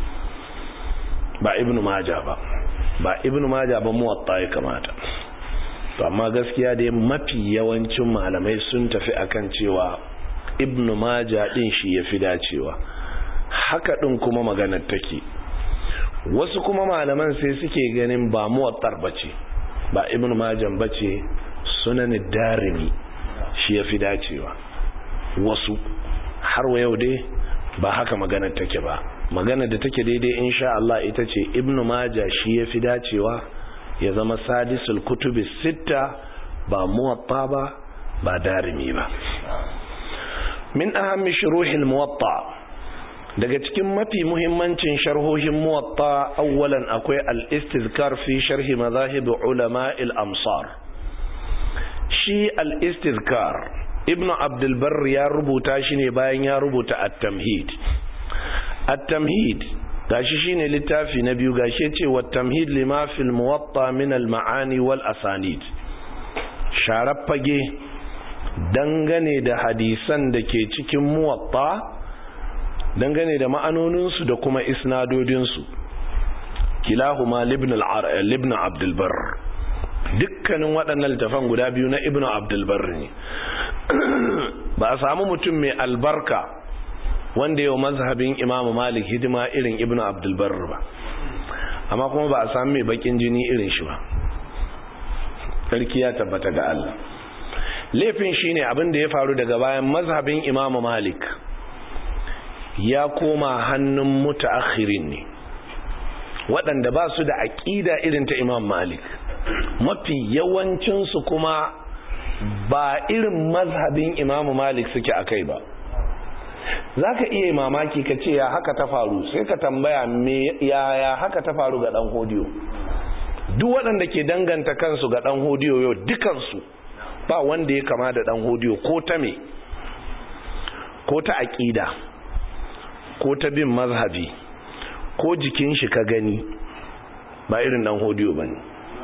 S1: ba ibnu maja ba ba ibnu maja ba muwatta ya kamata to amma gaskiya dai mafi yawancin malamai sun tafi akan cewa ibnu maja din shi ya fi dacewa haka din kuma maganar take wasu kuma malaman sai suke ganin ba muwattar bace ba ibnu majan bace sunan darimi shi ya fi dacewa wasu har wa yau dai ba haka maganar take ba magana da take daidai insha Allah ita ce ibnu maja shi ya fi dacewa ya zama sadisul kutubi sitta ba muwatta ba ba darimi ba min ahammi shuruhil muwatta daga cikin mafi muhimmancin sharhohin muwatta awwalan akwai al-istizkar fi sharhi madhahib ulama al-amsar shi al-istizkar ibnu abdul barr ya rubuta shi ne bayan ya rubuta at-tamhid at-tamhid gashi shine littafi na biyu gashi yace wa tamhid lima fil muwatta min al-ma'ani wal asanid sharaf fage dangane da hadisan da ke cikin muwatta dangane da ma'anoninsu da kuma isnadodinsu kilahuma libn abdulbar dukkanin waɗannan littafan guda biyu na ibn abdulbar ne ba a samu mutum mai albarka wanda yau mazhabin imamu malik hidima irin ibn abdulbar ba amma kuma ba a sami mai bakin jini irin shi ba sarki ya tabbata ga Allah laifin shine abin da ya faru daga bayan mazhabin imamu malik ya koma hannun mutaakhirin ne waɗanda ba su da aƙida irin ta imam malik mafi yawancinsu kuma ba irin mazhabin imam malik suke a kai ba za ka iya mamaki ka ce ya haka ta faru sai ka tambaya ya haka ta faru ga ɗan hodiyo duk waɗanda ke danganta kansu ga ɗan hodiyo yau dukansu ba wanda ya kama da ɗan hodiyo ko ta me ko ta aƙida ko ta bin mazhabi ko jikin shi ka gani ba irin dan hodiyo ba ne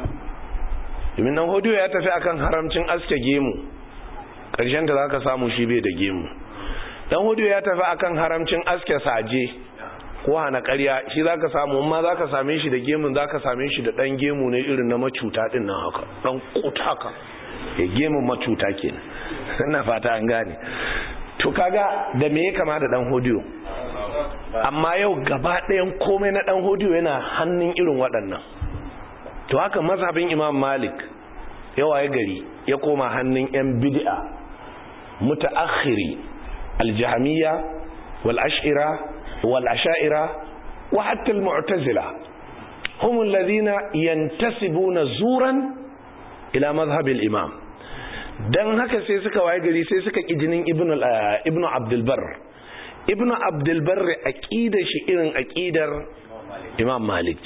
S1: domin dan hodiyo ya tafi akan haramcin aske gemu ƙarshen da za ka samu shi bai da gemu dan hodiyo ya tafi akan haramcin aske saje ko hana ƙarya shi za ka samu amma za ka same shi da gemun za ka same shi da ɗan gemu ne irin na macuta ɗin nan haka ɗan kutaka ya gemun macuta kenan ina fata an gane to kaga da me ya kama da ɗan hodiyo amma yau gaba ɗayan komai na ɗan hodiyo yana hannun irin waɗannan to haka mazhabin imam malik yawa ya gari ya koma hannun 'yan bid'a mutaakhiri aljahmiya wal ash'ira wal asha'ira wa hatta al mu'tazila hum alladhina yantasibuna zuran ila madhhab al imam dan haka sai suka waye gari sai suka kijinin ibnu ibnu abdul barr ibnu abdulbarri aqidar shi irin aqidar imam malik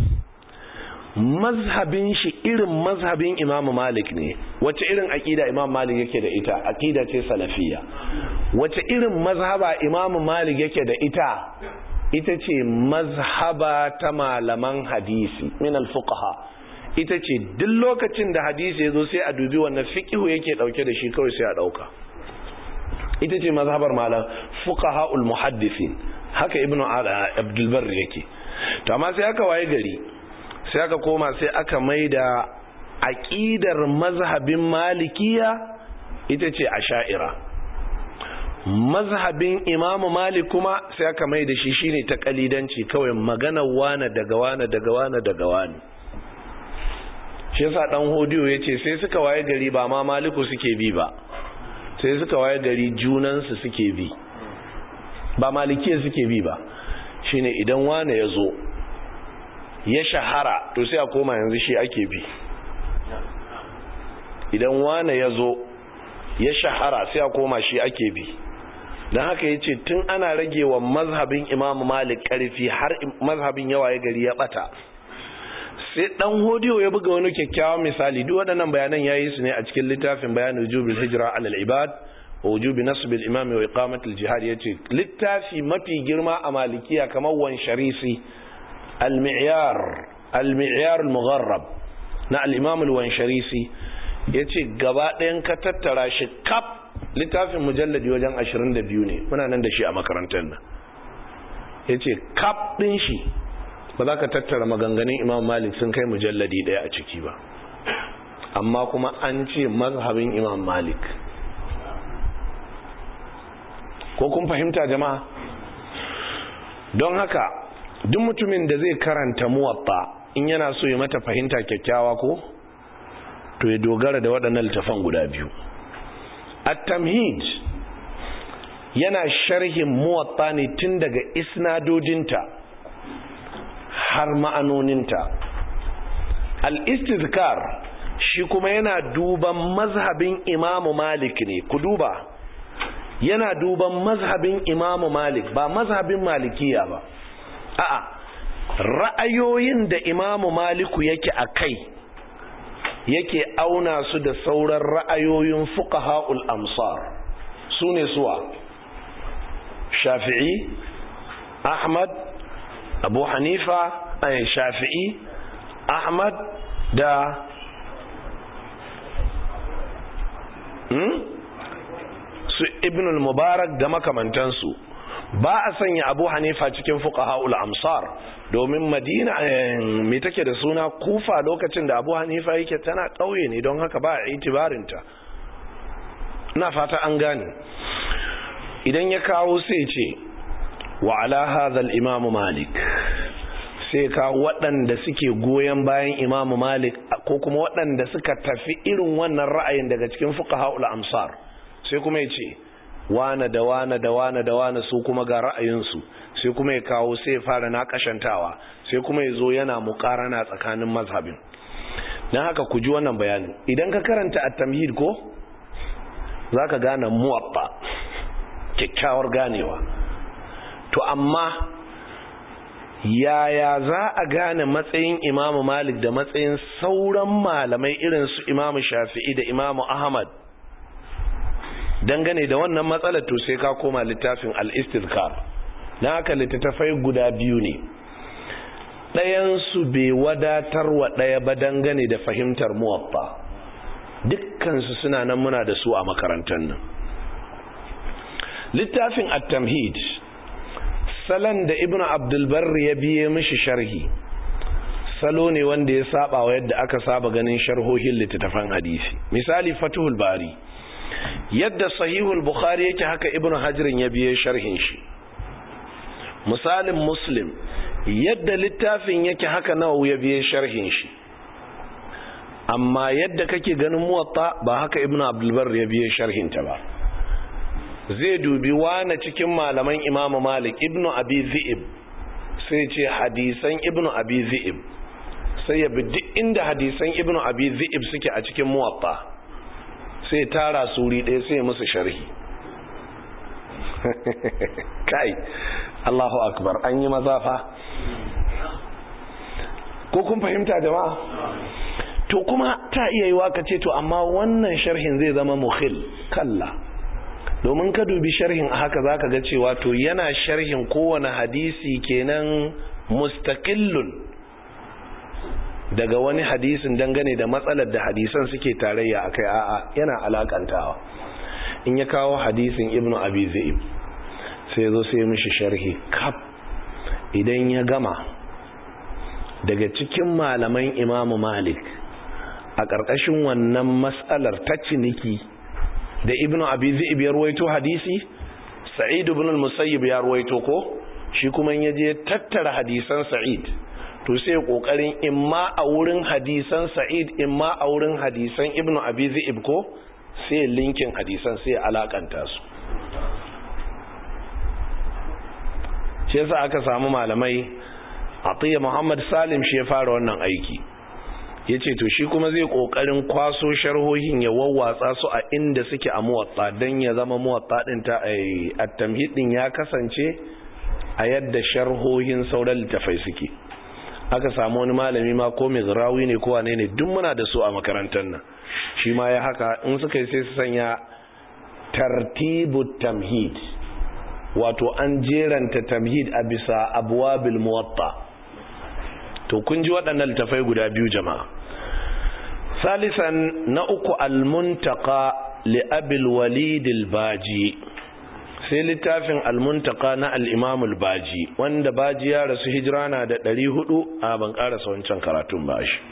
S1: mazhabin shi irin mazhabin imam malik ne wace irin aqida imam malik yake da ita aqida ce salafiyya wace irin mazhaba imam malik yake da ita ita ce mazhaba ta malaman hadisi min alfuqaha ita ce duk lokacin da hadisi ya zo sai a dubi wannan fiqhu yake dauke da shi kawai sai a dauka ita ce mazhabar malam fuqahaul muhaddisin haka ibnu abdul barr yake to amma sai aka waye gari sai aka koma sai aka maida aqidar mazhabin malikiya ita ce asha'ira mazhabin imamu malik kuma sai aka mai da shi shine ta kalidanci kawai magana wane daga wane daga wane daga wane shi yasa dan hodiyo yace sai suka waye gari ba ma maliku suke bi ba sai suka waye gari junansu suke bi ba malikiya suke bi ba shine idan wane ya zo ya shahara to sai a koma yanzu shi ake bi idan wane ya zo ya shahara sai a koma shi ake bi don haka ya ce tun ana rage wa mazhabin imamu malik karfi har mazhabin yawa ya gari ya bata sai dan hodiyo ya buga wani kyakkyawan misali duk waɗannan bayanan ya yi su ne a cikin littafin bayanin wujubil hijira alal ibad wa wujubi nasbil imami wa iqamatul jihad yace littafi mafi girma a malikiya kamar wan sharisi al-mi'yar al-mi'yar al-mugharrab na al-imam al-wansharisi yace gaba ɗayan ka tattara shi kaf littafin mujalladi wajen 22 ne muna nan da shi a makarantar nan yace kaf din shi ba za ka tattara maganganun imam malik sun kai mujalladi ɗaya a ciki ba amma kuma an ce mazhabin imam malik ko kun fahimta jama'a don haka duk mutumin da zai karanta muwatta in yana so ya mata fahimta kyakkyawa ko to ya dogara da waɗannan littafan guda biyu at-tamhid yana sharhin muwatta ne tun daga isnadojinta har ma'anoninta al-istizkar shi kuma yana duban mazhabin imamu malik ne ku duba yana duban mazhabin imamu malik ba mazhabin malikiya ba a'a ra'ayoyin da imamu maliku yake a kai yake auna su da sauran ra'ayoyin fuqaha'ul amsar su ne suwa shafi'i ahmad abu hanifa ay shafi'i ahmad da hmm? su ibn al-mubarak da makamantansu ba a sanya abu hanifa cikin fuqaha'ul amsar domin madina me take da suna kufa lokacin da abu hanifa yake tana ƙauye ne don haka ba a itibarinta na fata an gane idan ya kawo sai ce wa ala hadha al-imam malik sai ka waɗanda suke goyon bayan imam malik ko kuma waɗanda suka tafi irin wannan ra'ayin daga cikin fuqaha'ul amsar sai kuma ya ce wane da wane da wane da wane su kuma ga ra'ayinsu sai kuma ya kawo sai ya fara naƙashantawa sai kuma ya zo yana muƙarana tsakanin mazhabin don haka ku ji wannan bayanin idan ka karanta at-tamhid ko za ka gane muwabba kyakkyawar ganewa to amma yaya za a gane matsayin imamu malik da matsayin sauran malamai irin su imamu shafi'i da imamu ahmad dangane da wannan matsalar to sai ka koma littafin al-istizkar dan haka littattafai guda biyu ne ɗayan su bai wadatar wa ɗaya ba dangane da fahimtar muwaffa dukkan su suna nan muna da su a makarantar nan littafin at-tamhid salon da ibnu abdul barri ya biye mishi sharhi salo ne wanda ya saba wa yadda aka saba ganin sharhohin littattafan hadisi misali fatuhul bari yadda sahihul bukhari yake haka ibn hajirin ya biye sharhin shi misalin muslim yadda littafin yake haka nawawi ya biye sharhin shi amma yadda kake ganin muwatta ba haka ibn abdulbar ya biye sharhin ta ba zai dubi wane cikin malaman imamu malik ibn abi zi'ib sai ce hadisan ibn abi zi'ib sai ya bi duk inda hadisan ibn abi zi'ib suke a cikin muwatta sai tara suri ɗaya sai musu sharhi kai Allahu akbar an yi mazafa ko kun fahimta jama'a to kuma ta iya yi waka ce to amma wannan sharhin zai zama mukhil kalla domin ka dubi sharhin a haka zaka ga cewa to yana sharhin kowane hadisi kenan mustaqillun daga wani hadisin dangane da matsalar da hadisan suke tarayya akai a'a yana alakantawa in ya kawo hadisin ibnu abi zaib sai zo sai mishi sharhi kaf idan ya gama daga cikin malaman imamu malik a ƙarƙashin wannan matsalar ta ciniki da ibnu abi zaib ya ruwaito hadisi sa'id ibn al-musayyib ya ruwaito ko shi kuma ya je tattara hadisan sa'id to sai kokarin imma a wurin hadisan sa'id imma a wurin hadisan ibnu abi zaib ko sai linkin hadisan sai alakanta su shi yasa aka samu malamai atiya muhammad salim shi ya fara wannan aiki ya ce to shi kuma zai kokarin kwaso sharhohin ya wawwatsa su a inda suke a muwatta don ya zama muwatta din ta a tamhid din ya kasance a yadda sharhohin sauran littafai suke aka samu wani malami ma ko mai zirawi ne ko wane ne duk muna da su a makarantar nan shi ma ya haka in suka yi sai su sanya tartibu tamhid wato an jeranta tamhid a bisa abwabil muwatta to kun ji waɗannan littafai guda biyu jama'a salisan na uku almuntaka li abil walid baji sai littafin almuntaka na al-imam baji wanda baji ya rasu hijira na da 400 a ban karasa wancan karatun ba shi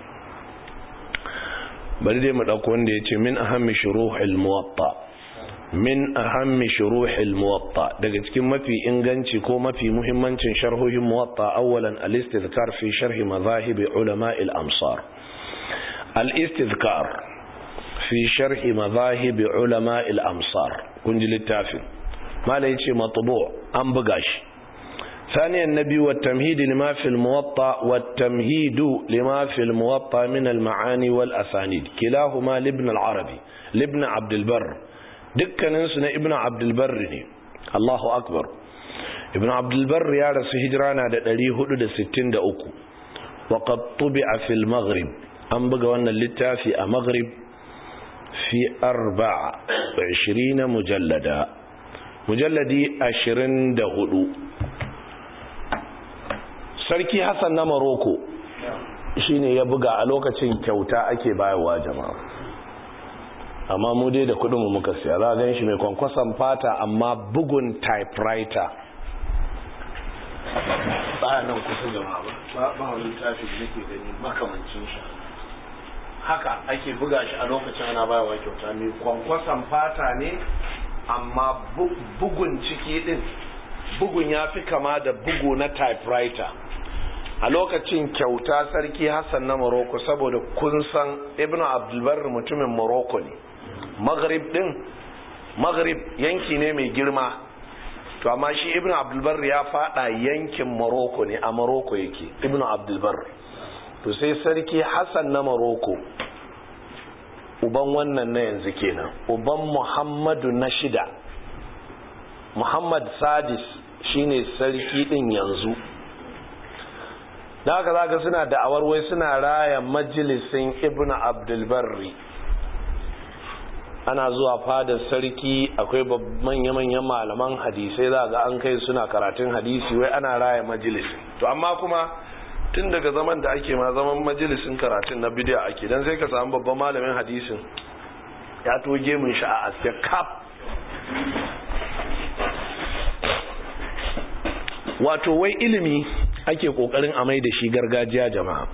S1: bari dai mu dauko wanda yace min ahammi shuruhil muwatta min ahammi shuruhil muwatta daga cikin mafi inganci ko mafi muhimmancin sharhohin muwatta awwalan al-istizkar fi sharh madhahib ulama al-amsar al-istizkar fi sharh madhahib ulama al-amsar kun ji littafin mala yace matbu an buga shi ثانيا النبي والتمهيد لما في الموطأ والتمهيد لما في الموطأ من المعاني والأسانيد كلاهما لابن العربي لابن عبد البر dukkaninsu na ibn abdulbar ne Allahu akbar ibn abdulbar ya rasu hijira na da 463 wa qad tubi'a fil maghrib an buga wannan littafi a maghrib fi 24 mujallada mujalladi 24 sarki hassan na maroko shine ya buga a lokacin kyauta ake bayarwa jama'a amma mu dai da kudinmu muka siya za a gan shi mai kwankwason fata amma bugun typewriter nan kusa jama'a ba ba wani tafi da nake gani makamancin shi haka ake buga shi a lokacin ana bayawa kyauta mai kwankwason fata ne amma bugun ciki din bugun ya fi kama da bugu na typewriter a lokacin kyauta sarki hassan na morocco saboda kun san ibn abdulbar mutumin morocco ne maghrib din maghrib yanki ne mai girma to amma shi ibn abdulbar ya fada yankin morocco ne a morocco yake ibn abdulbar to sai sarki hassan na morocco uban wannan na yanzu kenan uban muhammadu na shida muhammad sadis shine sarki din yanzu da haka zaka suna da'awar wai suna raya majalisin ibn abdulbarri ana zuwa fadar sarki akwai manya-manyan malaman hadisai za ga an kai suna karatun hadisi wai ana raya majalisin to amma kuma tun daga zaman da ake ma zaman majalisin karatun na bidiya ake don sai ka samu babban malamin hadisin ya toge mun sha a aske kap wato wai ilimi ake kokarin a mai da shi gargajiya jama'a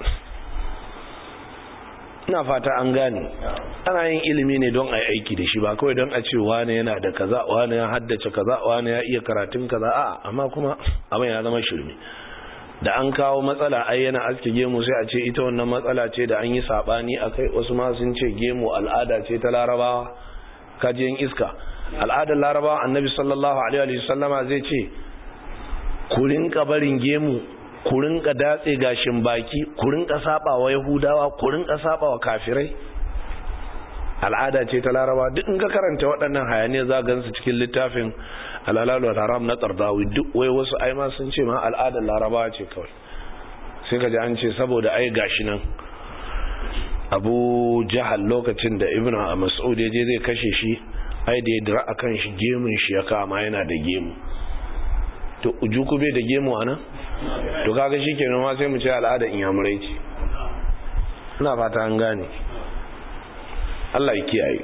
S1: ina fata an gane ana yin ilimi ne don a yi aiki da shi ba kawai don a ce wane yana da kaza wane ya haddace kaza wane ya iya karatun kaza a amma kuma abin ya zama shirme da an kawo matsala ai yana aske gemu sai a ce ita wannan matsala ce da an yi sabani akai wasu ma sun ce gemu al'ada ce ta larabawa kajiyan iska al'adar larabawa annabi sallallahu alaihi wa sallama zai ce ku rinka barin gemu ku rinka datse gashin baki ku rinka saba wa yahudawa ku rinka saba wa kafirai al'ada ce ta laraba duk in ka karanta waɗannan hayaniya za gansu cikin littafin alhalalu wal haram na tsardawi duk wai wasu ai ma sun ce ma al'adar laraba ce kawai sai ka ji an ce saboda ai gashi nan abu jahal lokacin da ibn mas'ud ya je zai kashe shi ai da ya dira a kan shi gemun shi ya kama yana da gemu to ujuku bai da gemu a nan to kaga shi ke ma sai mu ce al'ada inyamurai ce ina fata an gane Allah ya kiyaye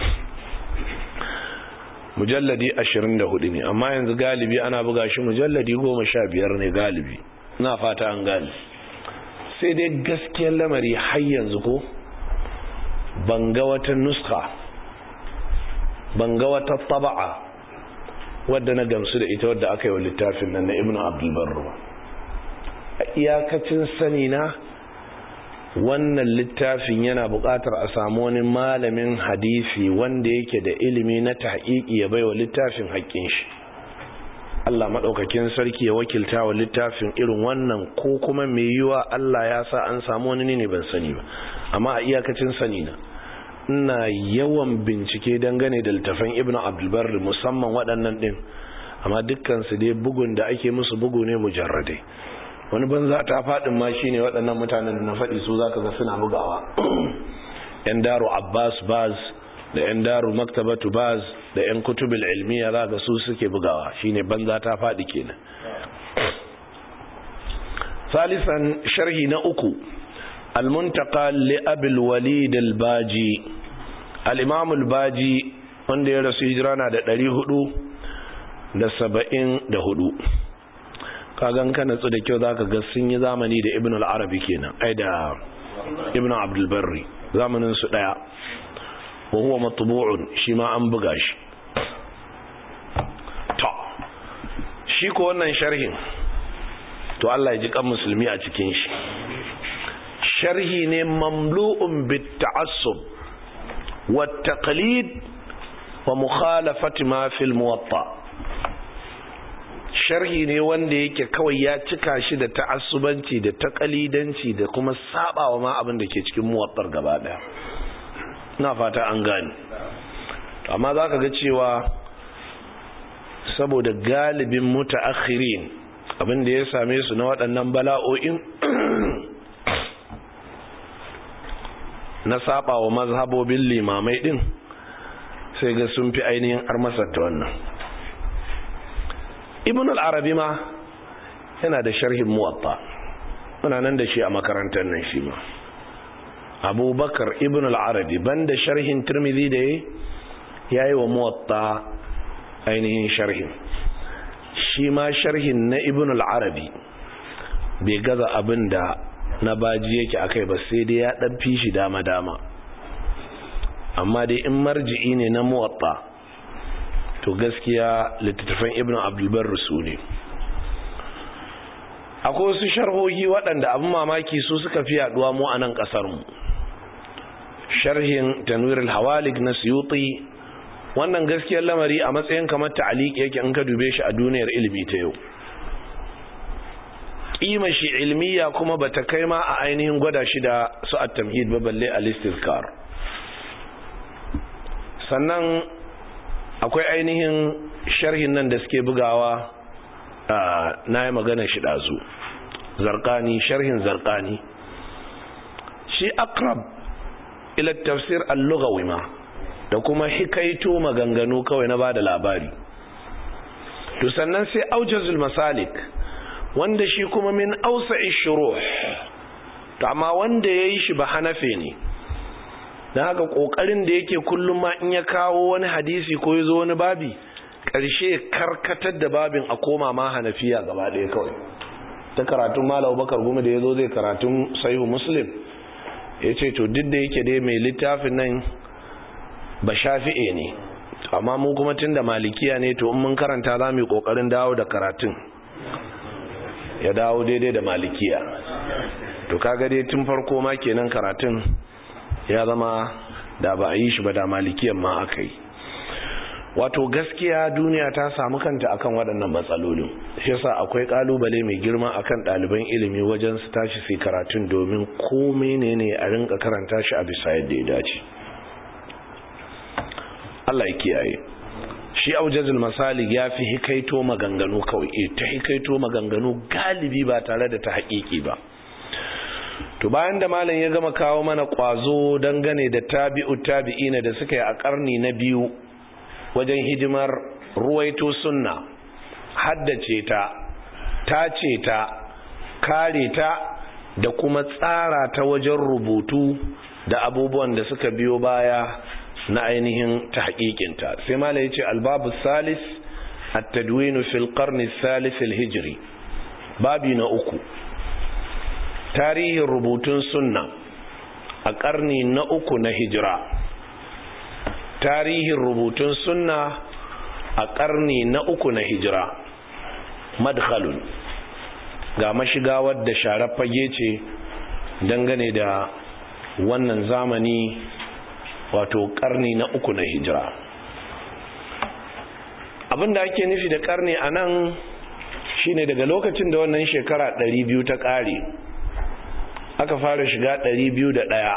S1: mujalladi 24 ne amma yanzu galibi ana buga shi mujalladi 15 ne galibi ina fata an gane sai dai gaskiyar lamari har yanzu ko banga wata nuska banga wata taba'a wadda na gamsu da ita wadda aka yi wa littafin nan na ibn abdulbarru a iyakacin sani na wannan littafin yana buƙatar a samu wani malamin hadisi wanda yake da ilimi na tahqiqi ya baiwa littafin haƙƙin shi Allah maɗaukakin sarki ya wakilta wa littafin irin wannan ko kuma mai yiwa Allah ya sa an samu wani ne ban sani ba amma a iyakacin sani na ina yawan bincike dangane da littafin Ibn Abdulbar musamman waɗannan ɗin amma dukkansu dai bugun da ake musu bugu ne mujarradai wani banza ta faɗin ma shine waɗannan mutanen da na faɗi su zaka ga suna bugawa yan daro Abbas Baz da yan daro Maktabatu Baz da yan kutubul ilmiya zaka su suke bugawa shine banza ta faɗi kenan salisan sharhi na uku al-muntaqa li Abil Walid al-Baji al-Imam al-Baji wanda ya rasu hijira na da 474 kagan ka natsu da kyau zaka ga sun yi zamani da ibn al-arabi kenan ai da ibn abdul barri zamanin su daya wa huwa matbu'un shi ma an buga shi to shi ko wannan sharhin to Allah ya ji kan musulmi a cikin shi sharhi ne mamlu'un bit ta'assub wa taqlid wa mukhalafati ma fil muwatta' sharhi ne wanda yake kawai ya cika shi da ta'assubanci da takalidanci da kuma sabawa ma abin da ke cikin muwattar gaba daya ina fata an gane amma zaka ga cewa saboda galibin mutaakhirin abin da ya same su na waɗannan bala'o'in na sabawa mazhabobin limamai din sai ga sun fi ainihin armasar ta wannan ibn al-arabi ma yana da sharhin muwatta muna nan da shi a makarantar nan shi ma abubakar ibn al-arabi banda sharhin tirmidhi da ya yi wa muwatta ainihin sharhin shi ma sharhin na ibn al-arabi bai gaza abin da na baji yake akai ba sai dai ya dan fi shi dama-dama amma dai in marji'i ne na muwatta to gaskiya littattafan ibn abdulbar su ne akwai wasu sharhohi waɗanda abin mamaki su suka fi yaduwa mu a nan ƙasarmu sharhin tanwirul hawalik na suyuti wannan gaskiyar lamari a matsayin kamar ta'aliq yake in ka dube shi a duniyar ilimi ta yau kima shi ilmiya kuma bata kai ma a ainihin gwada shi da su at-tamhid ba balle al-istizkar sannan akwai ainihin sharhin nan da suke bugawa na yi magana shi ɗazu zarkani sharhin zarkani shi akrab ila tafsir al-lughawi ma da kuma hikaito maganganu kawai na bada labari to sannan sai aujazul masalik wanda shi kuma min ausa'i shuruh to amma wanda yayi shi ba hanafe ne dan haka kokarin da yake kullum ma in ya kawo wani hadisi ko yazo wani babi karshe karkatar da babin a koma ma hanafiya gaba ɗaya kawai ta karatun malam bakar gumi da yazo zai karatun sahihu muslim yace to duk da yake dai mai littafin nan ba shafi'e ne amma mu kuma tunda malikiya ne to in mun karanta za mu yi kokarin dawo da karatun ya dawo daidai da malikiya to kaga dai tun farko ma kenan karatun ya zama da ba a yi shi ba da malikiyan ma aka yi wato gaskiya duniya ta samu kanta akan waɗannan matsalolin shi yasa akwai kalubale mai girma akan ɗaliban ilimi wajen su tashi su karatun domin ko menene a rinka karanta shi a bisa yadda ya dace Allah ya kiyaye shi aujazul masalik ya fi hikaito maganganu kawai e ta hikaito maganganu galibi ba tare da ta haƙiƙi ba to bayan da malam ya gama kawo mana ƙwazo dangane da tabi'u tabi'ina da suka yi a ƙarni na biyu wajen hidimar ruwaito sunna haddace ta tace ta kare ta da kuma tsara ta wajen rubutu da abubuwan da suka biyo baya na ainihin tahqiqinta sai mala yace albabu salis at-tadwin fi al-qarn al-thalith al-hijri babi na uku tarihin rubutun sunna a karni na uku na hijira tarihin rubutun sunna a karni na uku na hijira madkhalun ga mashiga wadda sharar fage ce dangane da wannan zamani wato karni na uku na hijira abinda ake nufi da karni a nan shine daga lokacin da wannan shekara 200 ta kare aka fara shiga 201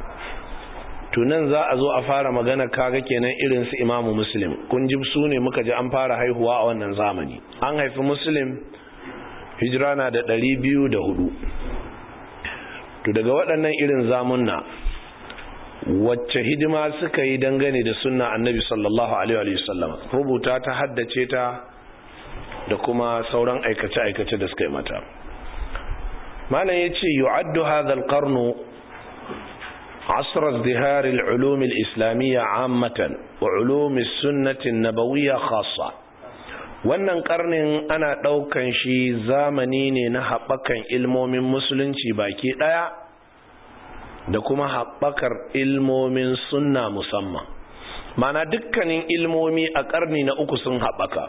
S1: tunan za a zo a fara magana kaga kenan irin su imamu muslim kun ji su ne muka ji an fara haihuwa a wannan zamani an haifi muslim hijira na da 204 to daga waɗannan irin zamunna wacce hidima suka yi dangane da sunna annabi sallallahu alaihi wasallam rubuta ta haddace ta da kuma sauran aikace-aikace da suka yi mata malam ya ce yu'addu hadha al-qarnu عصر ازدهار العلوم الإسلامية عامة وعلوم السنة النبوية خاصة wannan karnin ana ɗaukan shi zamani ne na haɓakan ilmomin musulunci baki ɗaya da kuma haɓakar ilmomin sunna musamman mana dukkanin ilmomi a ƙarni na uku sun haɓaka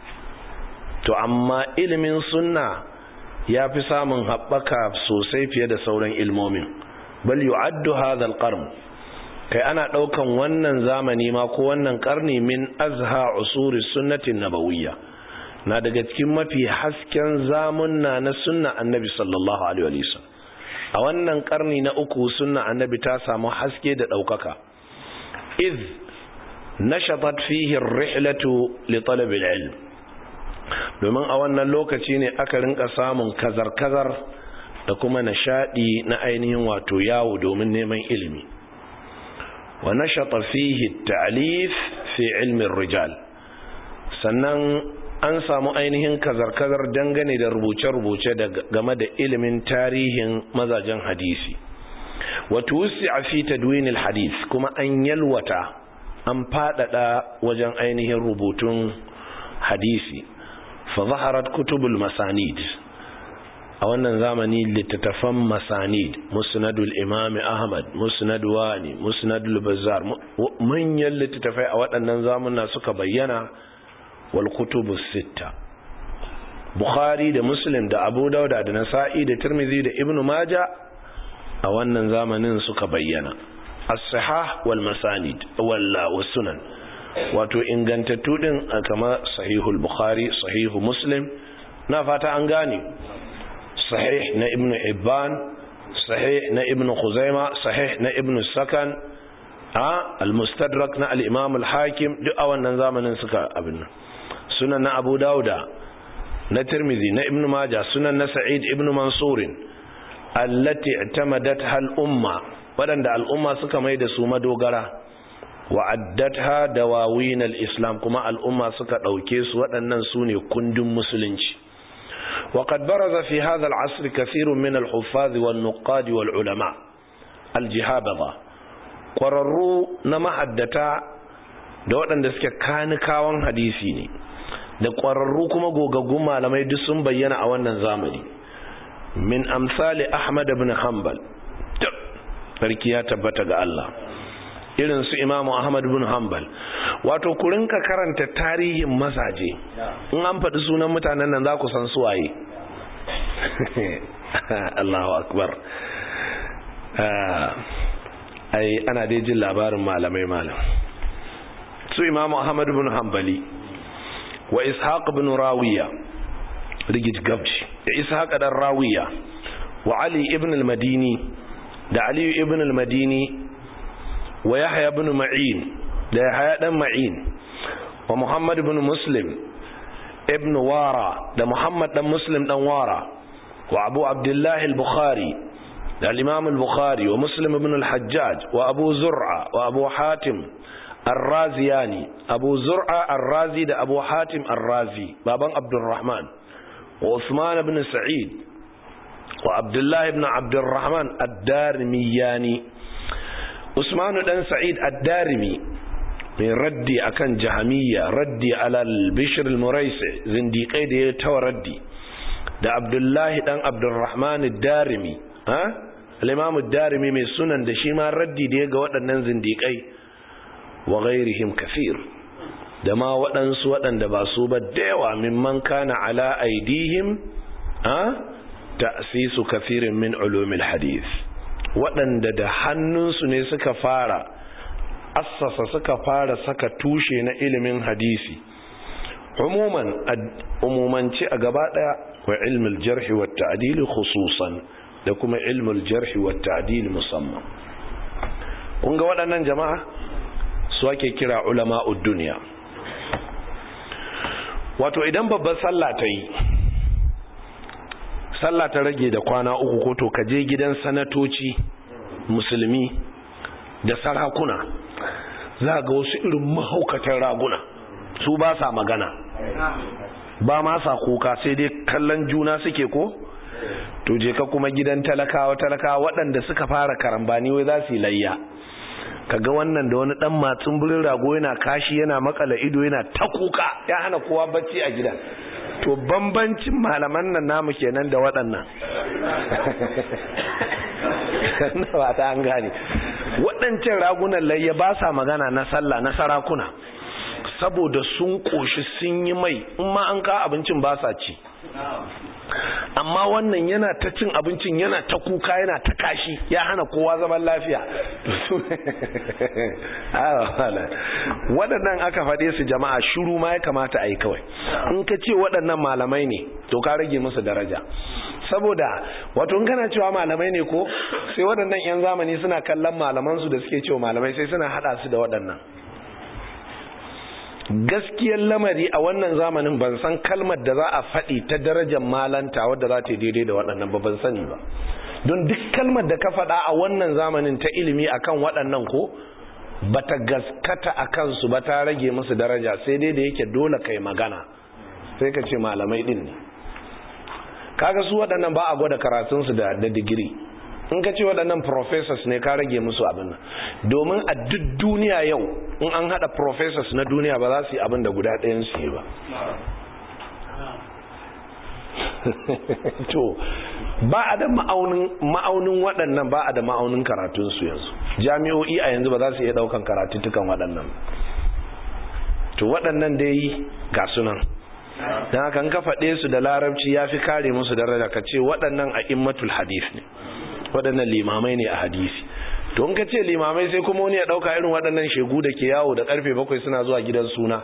S1: to amma ilimin sunna ya fi samun haɓaka sosai fiye da sauran ilmomin bal yu'addu hadha al-qarn kai ana daukan wannan zamani ma ko wannan karni min azha usuri sunnati nabawiyya na daga cikin mafi hasken zamunna na sunna annabi sallallahu alaihi wasallam a wannan karni na uku sunna annabi ta samu haske da daukaka iz nashatat fihi ar-rihlatu li talab al-ilm domin a wannan lokaci ne aka rinka samun kazar-kazar da kuma nishadi na ainihin wato yawo domin neman ilimi wa nashata fihi ta'lif fi ilmi rijal sannan an samu ainihin kazar-kazar dangane da rubuce-rubuce game da ilimin tarihin mazajen hadisi wato wusi a fi tadwinil hadis kuma an yalwata an fadada wajen ainihin rubutun hadisi fa zaharat kutubul masanid a wannan zamani littattafan masanid musnadul imam ahmad musnad wani musnadul bazzar manyan littattafai a waɗannan zamuna suka bayyana wal kutubus sitta bukhari da muslim da abu dauda da nasa'i da tirmidhi da ibnu maja a wannan zamanin suka bayyana as-sihah wal masanid wal sunan wato ingantattu din kama sahihul bukhari sahihu muslim na fata an gane sahih na ibnu ibban sahih na ibnu khuzaima sahih na ibnu sakan a al-mustadrak na al-imam al-hakim duk a wannan zamanin suka abin nan sunan na abu dauda na tirmidhi na ibnu majah sunan na sa'id ibnu mansur allati i'tamadatha al-umma wadanda al-umma suka mai da su madogara wa'addatha dawawin al-islam kuma al-umma suka dauke su waɗannan sune kundin musulunci وقد برز في هذا العصر كثير من الحفاظ والنقاد والعلماء الجهابذة قرروا نما حدتا da waɗanda suke kanikawan hadisi ne da ƙwararru kuma gogaggun malamai duk sun bayyana a wannan zamani min amsali ahmad ibn hanbal sarki ya tabbata ga Allah irin su imamu ahmad ibn hanbal wato ku rinka karanta tarihin mazaje in an faɗi sunan mutanen nan za ku san suwaye Allahu akbar ai ana dai jin labarin malamai malam su imamu ahmad ibn hanbali wa ishaq ibn rawiya rigid gabshi da ishaq dan rawiya wa ali ibn al-madini da ali ibn al-madini wa yahya ibn ma'in da yahya dan ma'in wa muhammad ibn muslim ibn wara da muhammad dan muslim dan wara wa abu abdullah al-bukhari da al-imam al-bukhari wa muslim ibn al-hajjaj wa abu zur'a wa abu hatim الرازياني abu zur'a ar-razi da abu hatim ar-razi baban abdurrahman wa usman ibn sa'id wa abdullah ibn abdurrahman ad-darimiyani usman dan sa'id ad-darimi mai raddi akan jahamiyya raddi ala al-bishr al-muraisi zindiqai da ya tawa raddi da abdullahi dan abdurrahman ad-darimi ha al-imam ad-darimi mai sunan da shi ma raddi da ya ga waɗannan zindiqai wa ghairihim kathir da ma waɗansu waɗanda ba su ba da yawa mimman kana ala aidihim a ta'sisu kathirin min ulumil hadith waɗanda da hannunsu ne suka fara assasa suka fara saka tushe na ilimin hadisi umuman umumanci a gaba daya wa ilmul jarhi wa ta'dil khususan da kuma ilmul jarhi wa ta'dil musamman kun ga waɗannan jama'a su ake kira ulama'ud duniya wato idan babban sallah ta yi sallah ta rage da kwana uku ko to ka je gidan sanatoci musulmi da sarakuna za ga wasu irin mahaukatan raguna su ba sa magana ba ma sa kuka sai dai kallon juna suke ko to je ka kuma gidan talakawa talakawa waɗanda suka fara karambani wai za su yi layya kaga wannan da wani dan matsin burin rago yana kashi yana makala ido yana ta kuka ya hana kowa bacci a gida to bambancin malaman nan namu kenan da waɗannan ba ta an gane waɗancan ragunan layya ba sa magana na sallah na sarakuna saboda sun ƙoshi sun yi mai in ma an ka abincin ba sa ci amma wannan yana ta cin abincin yana ta kuka yana ta kashi ya hana kowa zaman lafiya waɗannan aka faɗe su jama'a shuru ma ya kamata a yi kawai in ka ce waɗannan malamai ne to ka rage musu daraja saboda wato in kana cewa malamai ne ko sai waɗannan 'yan zamani suna kallon malamansu da suke cewa malamai sai suna haɗa su da waɗannan gaskiyar lamari a wannan zamanin ban san kalmar da za a faɗi ta darajar malanta wadda za ta yi daidai da waɗannan ba ban sani ba don duk kalmar da ka faɗa a wannan zamanin ta ilimi akan waɗannan ko ba ta gaskata a kansu ba ta rage musu daraja sai dai da yake dole kai magana sai ka ce malamai ɗin ne kaga su waɗannan ba a gwada karatunsu da digiri in ka ce waɗannan professors ne ka rage musu abin nan domin a duk duniya yau in an haɗa professors na duniya ba za su yi abin da guda ɗayan su yi ba to ba a da ma'aunin waɗannan ba a da ma'aunin karatunsu yanzu jami'o'i a yanzu ba za su iya ɗaukan karatuttukan waɗannan to waɗannan dai ga sunan don haka ka faɗe su da larabci ya fi kare musu daraja ka ce waɗannan a immatul hadis ne waɗannan limamai ne a hadisi to in ka ce limamai sai kuma wani ya ɗauka irin waɗannan shegu da ke yawo da ƙarfe bakwai suna zuwa gidan suna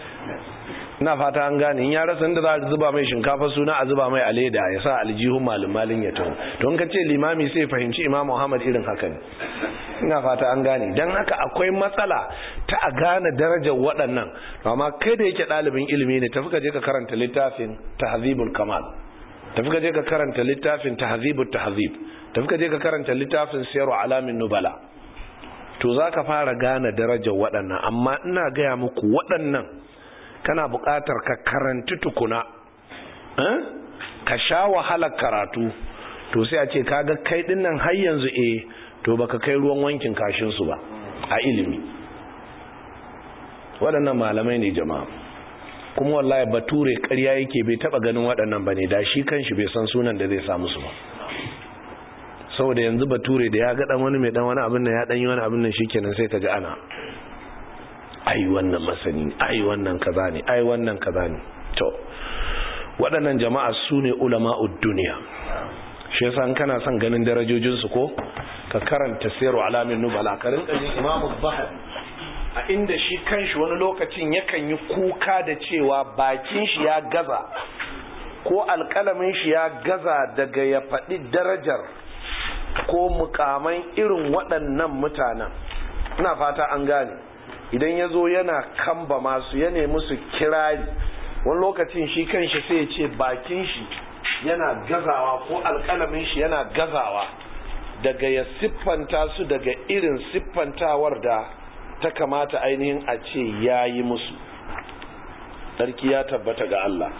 S1: ina fata an gane in ya rasa inda za a zuba mai shinkafa suna a zuba mai a leda ya sa aljihun malin malin ya taho to in ka ce limami sai fahimci imam muhammad irin haka ne ina fata an gane don haka akwai matsala ta a gane darajar waɗannan amma kai da yake ɗalibin ilimi ne tafi ka je ka karanta littafin tahzibul kamal tafi ka je ka karanta littafin tahzibut tahzib tafi ka je ka karanta littafin siyaru alamin nubala to za ka fara gane darajar waɗannan amma ina gaya muku waɗannan kana buƙatar ka karanti tukuna ka sha wahalar karatu to sai a ce kaga kai dinnan har yanzu eh to baka kai ruwan wankin kashinsu ba a ilimi waɗannan malamai ne jama'a kuma wallahi bature ƙarya yake bai taɓa ganin waɗannan ba ne da shi kanshi bai san sunan da zai samu su ba saboda yanzu bature da ya ga dan wani mai dan wani abin nan ya dan yi wani abin nan shikenan sai kaga ana ai wannan masani ne ai wannan kaza ne ai wannan kaza ne to waɗannan jama'a su ne ulama'ud duniya shi yasa in kana son ganin darajojin su ko ka karanta siru alamin nubala ka rinka jin imamu zahabi a inda shi kanshi wani lokacin yakan yi kuka da cewa bakin shi ya gaza ko alƙalamin shi ya gaza daga ya faɗi darajar ko mukaman irin waɗannan mutanen ina fata an gane idan ya zo yana kamba masu ya nemi su kirari wani lokacin shi kanshi sai ya ce bakin shi yana gazawa ko alƙalamin shi yana gazawa daga ya siffanta su daga irin siffantawar da ta kamata ainihin a ce ya yi musu sarki ya tabbata ga Allah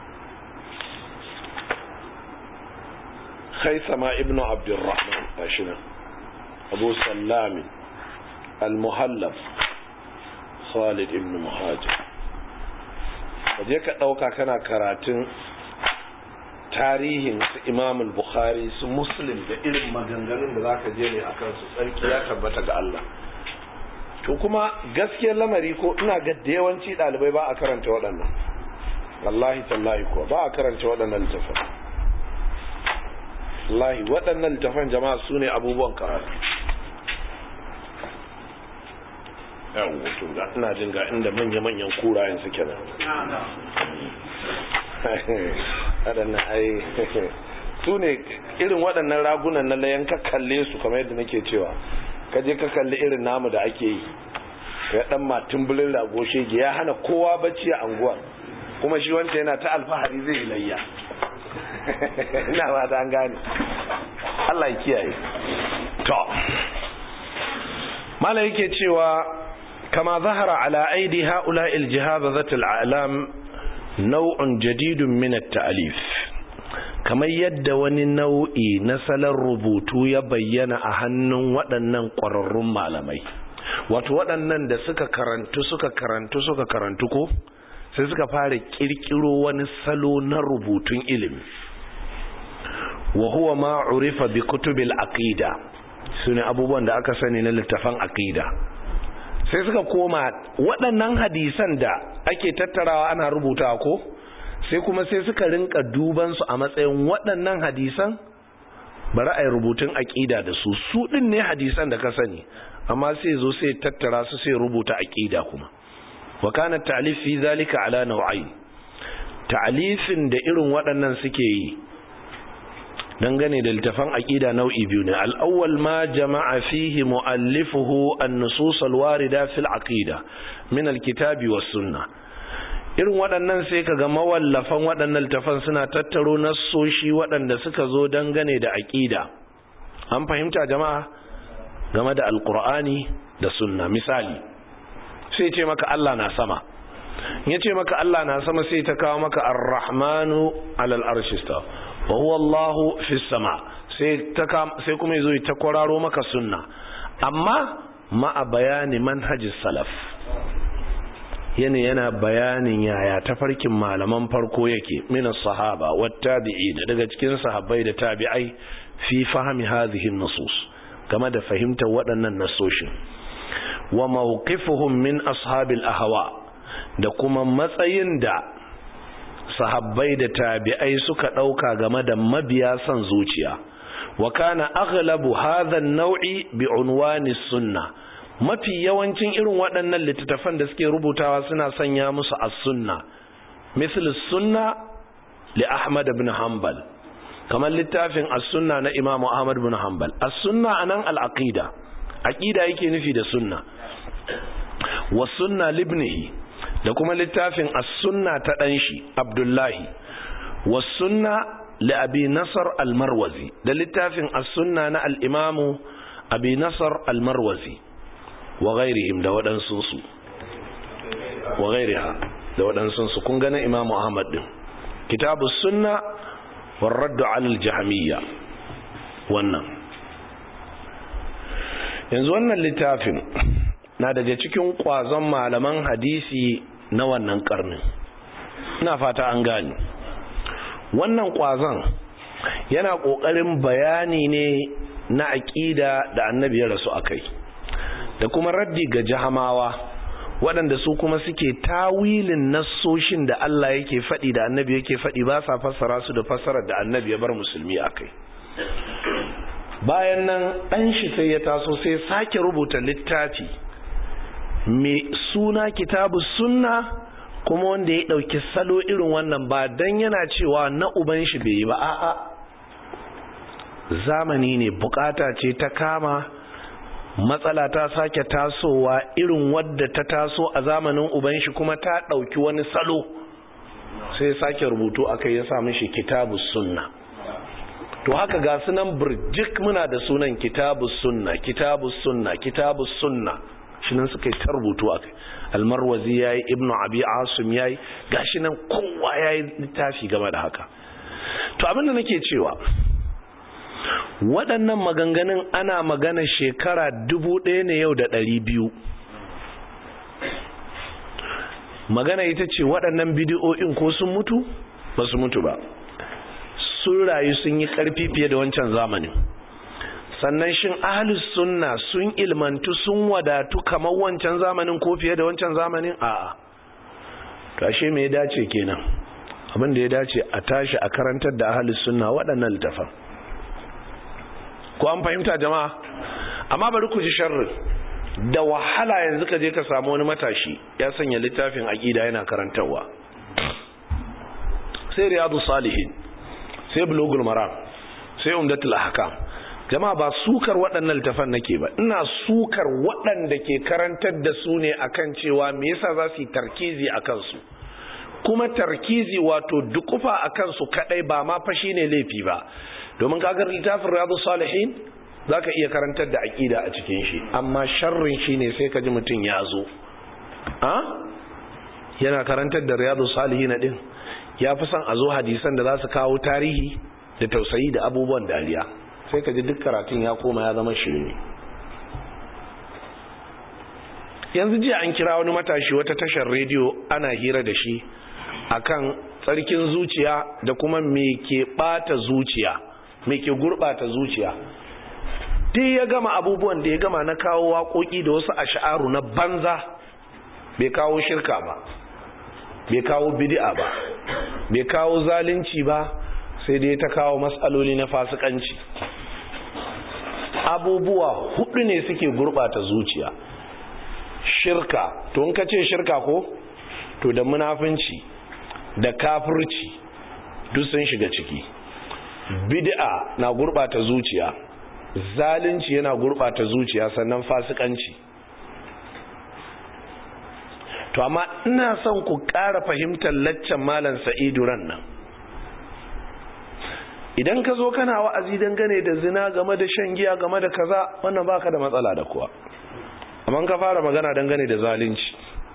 S1: khaisama ibnu abdurrahman gashi nan abu sallami al-muhallab khalid ibn muhajir kaje ka dauka kana karatun tarihin su imam al-bukhari su muslim da irin maganganun da zaka je ne akan su tsarki ya tabbata ga Allah to kuma gaskiyar lamari ko ina ga da yawanci dalibai ba a karanta waɗannan wallahi tallahi ko ba a karanta waɗannan littafan wallahi waɗannan littafan jama'a su ne abubuwan karatu yawon to ga ina jin ga inda manya-manyan kurayen suke nan waɗannan ai su ne irin waɗannan ragunan na layan ka kalle su kamar yadda nake cewa ka je ka kalli irin namu da ake yi ya ɗan matin bulin rago shege ya hana kowa bacci a anguwa kuma shi wanda yana ta alfahari zai layya ina ba ta an gane Allah ya kiyaye to mala yake cewa kama zahara ala aidi haula aljihazat alalam nau'un jadidun min at-ta'lif kamar yadda wani nau'i na salon rubutu ya bayyana a hannun waɗannan ƙwararrun malamai wato waɗannan da suka karantu suka karantu suka karantu ko sai suka fara ƙirƙiro wani salo na rubutun ilimi wa huwa ma urifa bi kutubil aqida sune abubuwan da aka sani na littafan aqida sai suka koma waɗannan hadisan da ake tattarawa ana rubutawa ko sai kuma sai suka rinka duban su a matsayin waɗannan hadisan bari a yi rubutun aqida da su su ɗin ne hadisan da ka sani amma sai zo sai tattara su sai rubuta aqida kuma wa kana ta'lif fi zalika ala naw'ain ta'lifin da irin waɗannan suke yi dangane da littafan aqida nau'i biyu ne al-awwal ma jama'a fihi mu'allifuhu an-nusus al-warida fil aqida min al-kitabi was sunnah irin waɗannan sai kaga mawallafan waɗannan littafan suna tattaro nassoshi waɗanda suka zo dangane da aqida an fahimta jama'a game da alqur'ani da sunna misali sai ce maka Allah na sama ya ce maka Allah na sama sai ta kawo maka ar-rahmanu alal arshista wa huwa Allahu fi sama sai ta sai kuma yazo ta kwararo maka sunna amma ma'a bayani manhajis salaf yana yana bayanin yaya tafarkin malaman farko yake min sahaba wat tabi'in daga cikin sahabbai da tabi'ai fi fahmi hadhihi nusus game da fahimtar waɗannan nasoshin wa mawqifuhum min ashabil ahwa da kuma matsayin da sahabbai da tabi'ai suka dauka game da mabiya son zuciya wa kana aghlabu hadha an-naw'i bi unwani sunnah mafi yawancin irin waɗannan littattafan da suke rubutawa suna sanya musu as-sunna misal sunna li Ahmad ibn Hanbal kamar littafin as-sunna na Imam Ahmad ibn Hanbal as-sunna anan al-aqida aqida yake nufi da sunna wa sunna libnihi da kuma littafin as-sunna ta dan shi Abdullahi wa sunna li Abi Nasr al-Marwazi da littafin as-sunna na al-Imam Abi Nasr al-Marwazi wa ghairihim da waɗansunsu wa ghairiha da waɗansunsu kun gane imamu ahmad din kitabu sunna war raddu alal jahamiyya wannan yanzu wannan littafin na daga cikin kwazon malaman hadisi na wannan karnin ina fata an gani wannan kwazon yana ƙoƙarin bayani ne na aƙida da annabi ya rasu a kai da kuma raddi ga jahamawa waɗanda su kuma suke tawilin nassoshin da Allah yake faɗi da annabi yake faɗi ba sa fassara su da fassarar da annabi ya bar musulmi a kai bayan nan ɗan shi sai ya taso sai sake rubuta littafi mai suna kitabu sunna kuma wanda ya ɗauki salo irin wannan ba don yana cewa na uban shi bai yi ba a'a zamani ne bukata ce ta kama matsala ta sake tasowa irin wadda ta taso a zamanin uban shi kuma ta ɗauki wani salo sai sake rubutu aka ya sa mishi kitabu sunna to haka ga sunan burjik muna da sunan kitabu sunna kitabu sunna kitabu sunna shi nan suka yi ta rubutu a kai almarwazi ya yi ibnu abi asim ya yi gashi nan kowa ya yi littafi game da haka to abinda nake cewa waɗannan maganganun ana magana shekara dubu ɗaya ne yau da ɗari biyu magana ita ce waɗannan bidiyo'in ko sun mutu ba su mutu ba sun rayu sun yi ƙarfi fiye da wancan zamanin sannan shin ahlus sunna sun ilmantu sun wadatu kamar wancan zamanin ko fiye da wancan zamanin a'a to ashe me ya dace kenan abin da ya dace a tashi a karantar da ahlus sunna waɗannan littafan ko an fahimta jama'a amma bari ku ji sharri da wahala yanzu ka je ka samu wani matashi ya sanya littafin aqida yana karantarwa sai riyadu salihin sai bulugul maram sai umdatul ahkam jama'a ba sukar waɗannan littafan nake ba ina sukar waɗanda ke karantar da su ne akan cewa me yasa za su yi tarkizi a kansu kuma tarkizi wato dukufa a kansu kadai ba ma fa shine laifi ba domin kagar littafin riyadu salihin zaka iya karantar da aqida a cikin shi amma sharrin shine sai ka ji mutum ya zo a yana karantar da riyadu salihin din ya fi son a zo hadisan da za su kawo tarihi da tausayi da abubuwan dariya sai ka ji duk karatun ya koma ya zama shirme yanzu jiya an kira wani matashi wata tashar rediyo ana hira da shi akan tsarkin zuciya da kuma me ke bata zuciya me ke gurbata zuciya duk ya gama abubuwan da ya gama na kawo waƙoƙi da wasu ash'aru na banza bai kawo shirka ba bai kawo bid'a ba bai kawo zalunci ba sai dai ta kawo matsaloli na fasikanci abubuwa hudu ne suke gurbata zuciya shirka to in ka ce shirka ko to da munafunci da kafirci duk sun shiga ciki bid'a na gurbata zuciya zalunci yana gurbata zuciya sannan fasikanci to amma ina son ku ƙara fahimtar laccan malam sa'idu ran nan idan ka zo kana wa'azi dangane da zina game da shan giya game da kaza wannan baka da matsala da kuwa amma ka fara magana dangane da zalunci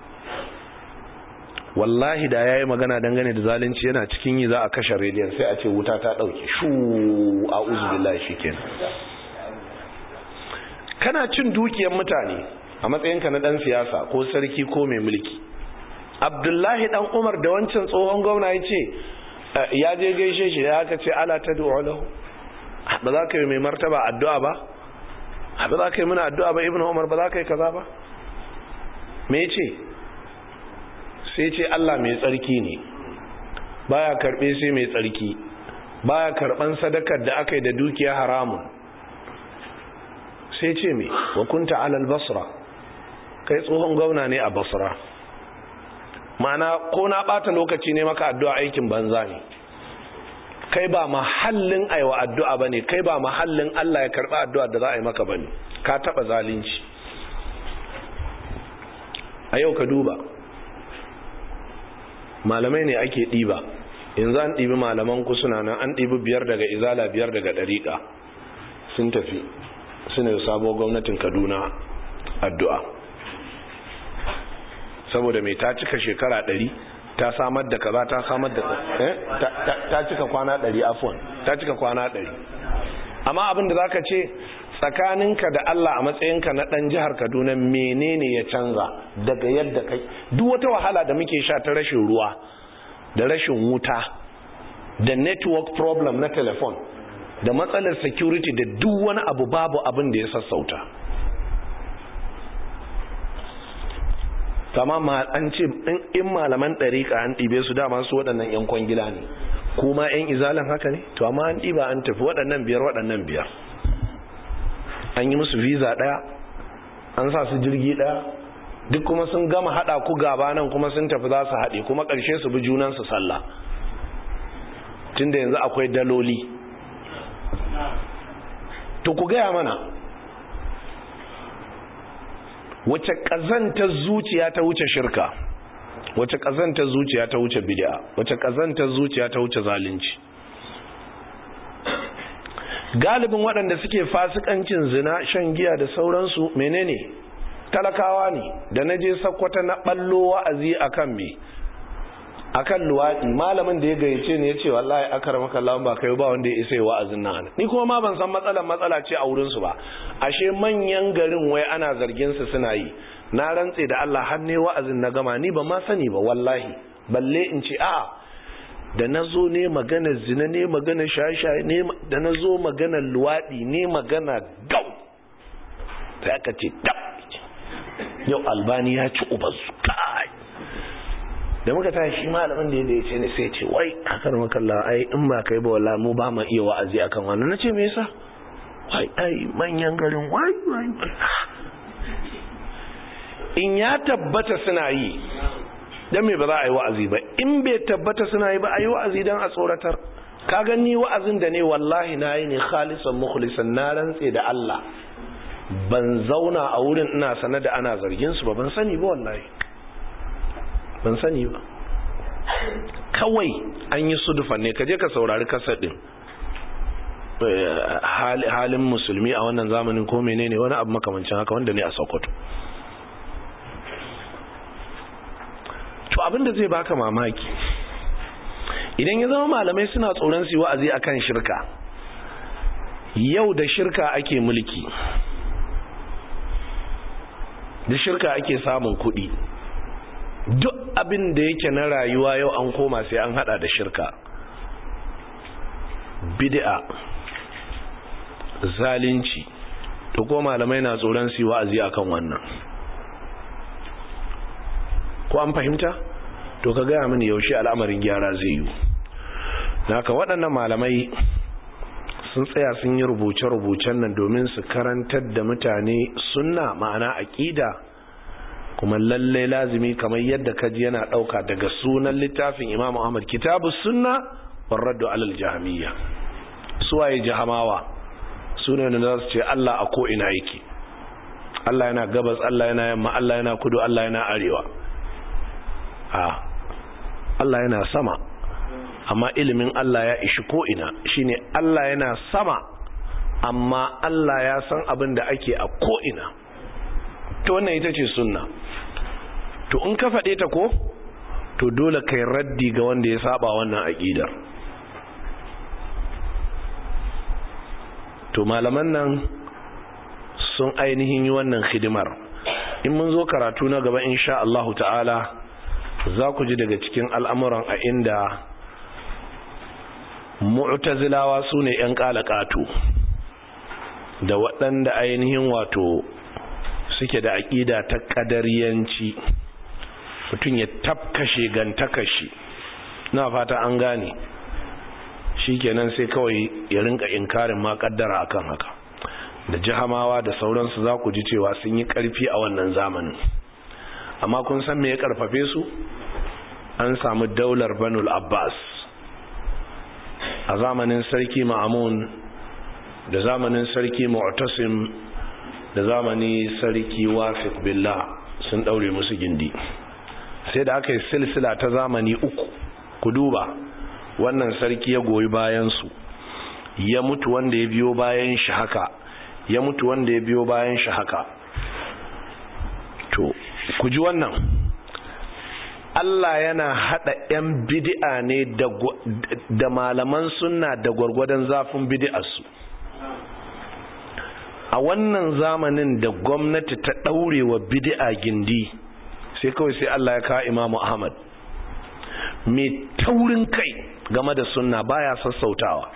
S1: wallahi da yayi magana dangane da zalunci yana cikin yi za a kashe rediyon sai a ce wuta ta dauke shu a'udhu billahi shikenan kana cin dukiyar mutane a matsayinka na dan siyasa ko sarki ko mai mulki abdullahi dan umar da wancan tsohon gwamna ya ce ya je gaishe shi ya aka ce ala ta lahu ba za ka yi mai martaba addu'a ba ba za ka yi muna addu'a ba ibn umar ba za ka yi kaza ba me ce sai ce allah mai tsarki ne baya karbe sai mai tsarki baya karban sadakar da aka yi da dukiya haramun sai ce me wa kunta alal basra kai tsohon gwamna ne a basra ma'ana ko na bata lokaci ne maka addu'a aikin banza ne kai ba mahallin aiwa addu'a bane kai ba mahallin Allah ya karba addu'a da za a yi maka bane ka taba zalunci a yau ka duba malamai ne ake diba yanzu an dibi malaman ku suna nan an dibi biyar daga izala biyar daga dariƙa sun tafi suna yi sabo gwamnatin kaduna addu'a saboda mai ta cika shekara ɗari ta samar da kaza ta samar da ta cika kwana ɗari afon ta cika kwana ɗari amma abin da za ka ce tsakaninka da Allah a matsayinka na ɗan jihar Kaduna menene ya canza daga yadda kai duk wata wahala da muke sha ta rashin ruwa da rashin wuta da network problem na telefon da matsalar security da duk wani abu babu abin da ya sassauta kama an ce in malaman ɗariƙa an ɗibe su dama su waɗannan 'yan kwangila ne kuma 'yan izalan haka ne to amma an ɗiba an tafi waɗannan biyar waɗannan biyar an yi musu visa ɗaya an sa su jirgi ɗaya duk kuma sun gama haɗa ku gaba nan kuma sun tafi za su haɗe kuma ƙarshe su bi junansu sallah tunda yanzu akwai daloli to ku gaya mana wace ƙazantar zuciya ta wuce shirka wace ƙazantar zuciya ta wuce bid'a wace ƙazantar zuciya ta wuce zalunci galibin waɗanda suke fasikancin zina shan giya da sauransu menene talakawa ne da na je sakkwata na ballo wa'azi akan me akan luwaɗi malamin da ya gayyace ne ya ce wallahi akar maka lawan ba kai ba wanda ya isa wa'azin nan ni kuma ma ban san matsalar matsala ce a wurin su ba ashe manyan garin wai ana zargin su suna yi na rantse da Allah har ne wa'azin na gama ni ba ma sani ba wallahi balle in ce a'a da na zo ne magana zina ne magana shaye-shaye ne da na zo magana luwaɗi ne magana gau sai aka ce dab yau albani ya ci ubansu kai da muka tashi shi malamin da ya ce ne sai ce wai akar makalla ai in ba kai ba wala mu ba mu iya wa'azi akan wannan nace me yasa wai ai manyan garin wai wai in ya tabbata suna yi dan me ba za a yi wa'azi ba in bai tabbata suna yi ba a yi wa'azi dan a tsoratar ka gani wa'azin da ne wallahi na yi ne khalisan mukhlisan na rantse da Allah ban zauna a wurin ina sanar da ana zargin su ba ban sani ba wallahi ban sani ba kawai an yi sudufa ne kaje ka saurari kasar din halin musulmi a wannan zamanin ko menene wani abu makamancin haka wanda ne a sokoto to abinda zai baka mamaki idan ya zama malamai suna tsoron su wa'azi akan shirka yau da shirka ake mulki da shirka ake samun kuɗi duk abin da yake na rayuwa yau an koma sai an hada da shirka bid'a zalunci to ko malamai na tsoron su wa'azi akan wannan ko an fahimta to ka gaya mini yaushe al'amarin gyara zai yi naka waɗannan malamai sun tsaya sun yi rubuce-rubucen nan domin su karantar da mutane sunna ma'ana aƙida kuma lalle lazimi kamar yadda kaji yana ɗauka daga sunan littafin imam ahmad kitabu sunna warraddu alal jahamiyya suwaye jahamawa sune da za su ce allah a ko'ina yake allah yana gabas allah yana yamma allah yana kudu allah yana arewa a allah yana sama amma ilimin Allah ya ishi ko'ina shine Allah yana sama amma Allah ya san abin da ake a ko'ina to wannan ita ce sunna to in ka faɗe ta ko to dole kai raddi ga wanda ya saba wannan aƙidar to malaman nan sun ainihin yi wannan hidimar in mun zo karatu na gaba insha Allah ta'ala za ku ji daga cikin al'amuran a inda mu'tazilawa su ne 'yan ƙalaƙatu da waɗanda ainihin wato suke da aƙida ta ƙadariyanci mutum ya tafkashe gantakashi na fata an gane shi kenan sai kawai ya rinka inkarin ma ƙaddara akan haka da jihamawa da sauransu za ku ji cewa sun yi ƙarfi a wannan zamanin amma kun san me ya ƙarfafe su an samu daular banul abbas a zamanin sarki ma'amun da zamanin sarki mu'tasim da zamani sarki wafiq billah sun daure musu gindi sai da aka yi silsila ta zamani uku ku duba wannan sarki ya goyi bayan su ya mutu wanda ya biyo bayan shi haka ya mutu wanda ya biyo bayan shi haka to ku ji wannan Allah yana hada ‘yan bidi'a ne da malaman sunna da gwargwadon zafin bidi'arsu. A wannan zamanin da gwamnati ta ɗaure wa bidi'a gindi sai kawai sai Allah ya kawo Imamu Ahmad. Mai taurin kai game da sunna baya sassautawa.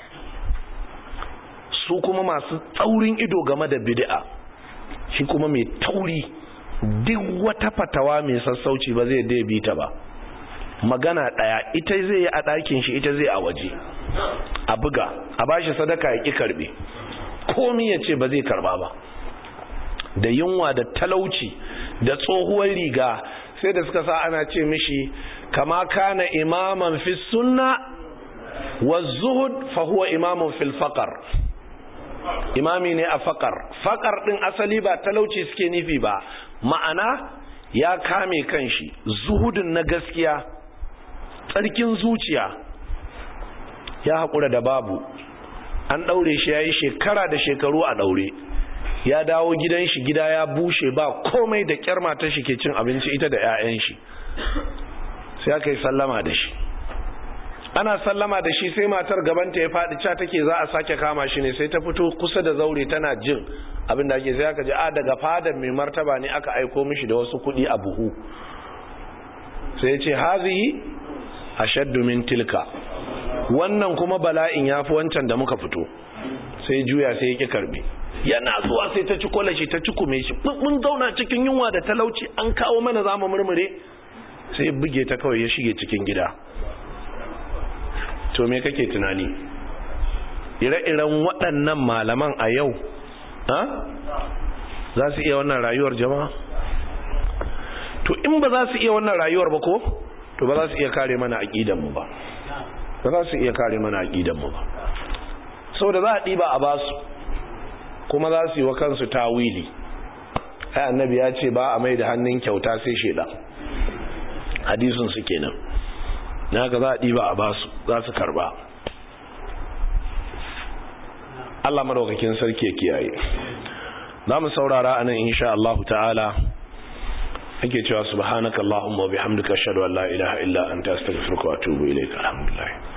S1: Su kuma masu tsaurin ido game da bidi'a. Shi kuma mai tauri. duk wata fatawa mai sassauci ba zai dai bita ba magana daya ita zai yi a ɗakin shi ita zai a waje a buga a bashi sadaka ya ƙi karbe komi ya ce ba zai karba ba da yunwa da talauci da tsohuwar riga sai da suka sa ana ce mishi kama kana imaman fi sunna wa zuhud fa huwa imamun fil faqar imami ne a faƙar faƙar ɗin asali ba talauci suke nufi ba ma'ana ya kame kanshi zuhudin na gaskiya tsarkin zuciya ya haƙura da babu an ɗaure shi ya yi shekara da shekaru a ɗaure ya dawo gidan shi gida ya bushe ba komai da kyar matar shi ke cin abinci ita da 'ya'yan shi sai aka yi sallama da shi ana sallama da shi sai matar gabanta ya faɗi ca take za a sake kama shi ne sai ta fito kusa da zaure tana jin abin da ake sai aka ji a daga fadar mai martaba ne aka aiko mishi da wasu kuɗi a buhu sai ya ce hazihi ashaddu min tilka wannan kuma bala'in yafi wancan da muka fito sai juya sai yake karbe yana zuwa sai ta ci kwalashi ta ci kume shi mun zauna cikin yunwa da talauci an kawo mana zamu murmure sai buge ta kawai ya shige cikin gida to me kake tunani ire-iren waɗannan malaman a yau ha za su iya wannan rayuwar jama'a to in ba za su iya wannan rayuwar ba ko to ba za su iya kare mana aƙidanmu ba ba za su iya kare mana aƙidanmu ba saboda za a ɗiba a basu kuma za su yi wa kansu tawili ai annabi ya ce ba a mai da hannun kyauta sai sheda hadisun su kenan na ga za a ɗiba a basu za su karba Allah madaukakin sarki ya kiyaye za mu saurara anan insha Allah ta'ala ake cewa subhanakallahumma wa bihamdika ashhadu an la ilaha illa anta astaghfiruka wa atubu ilayka alhamdulillah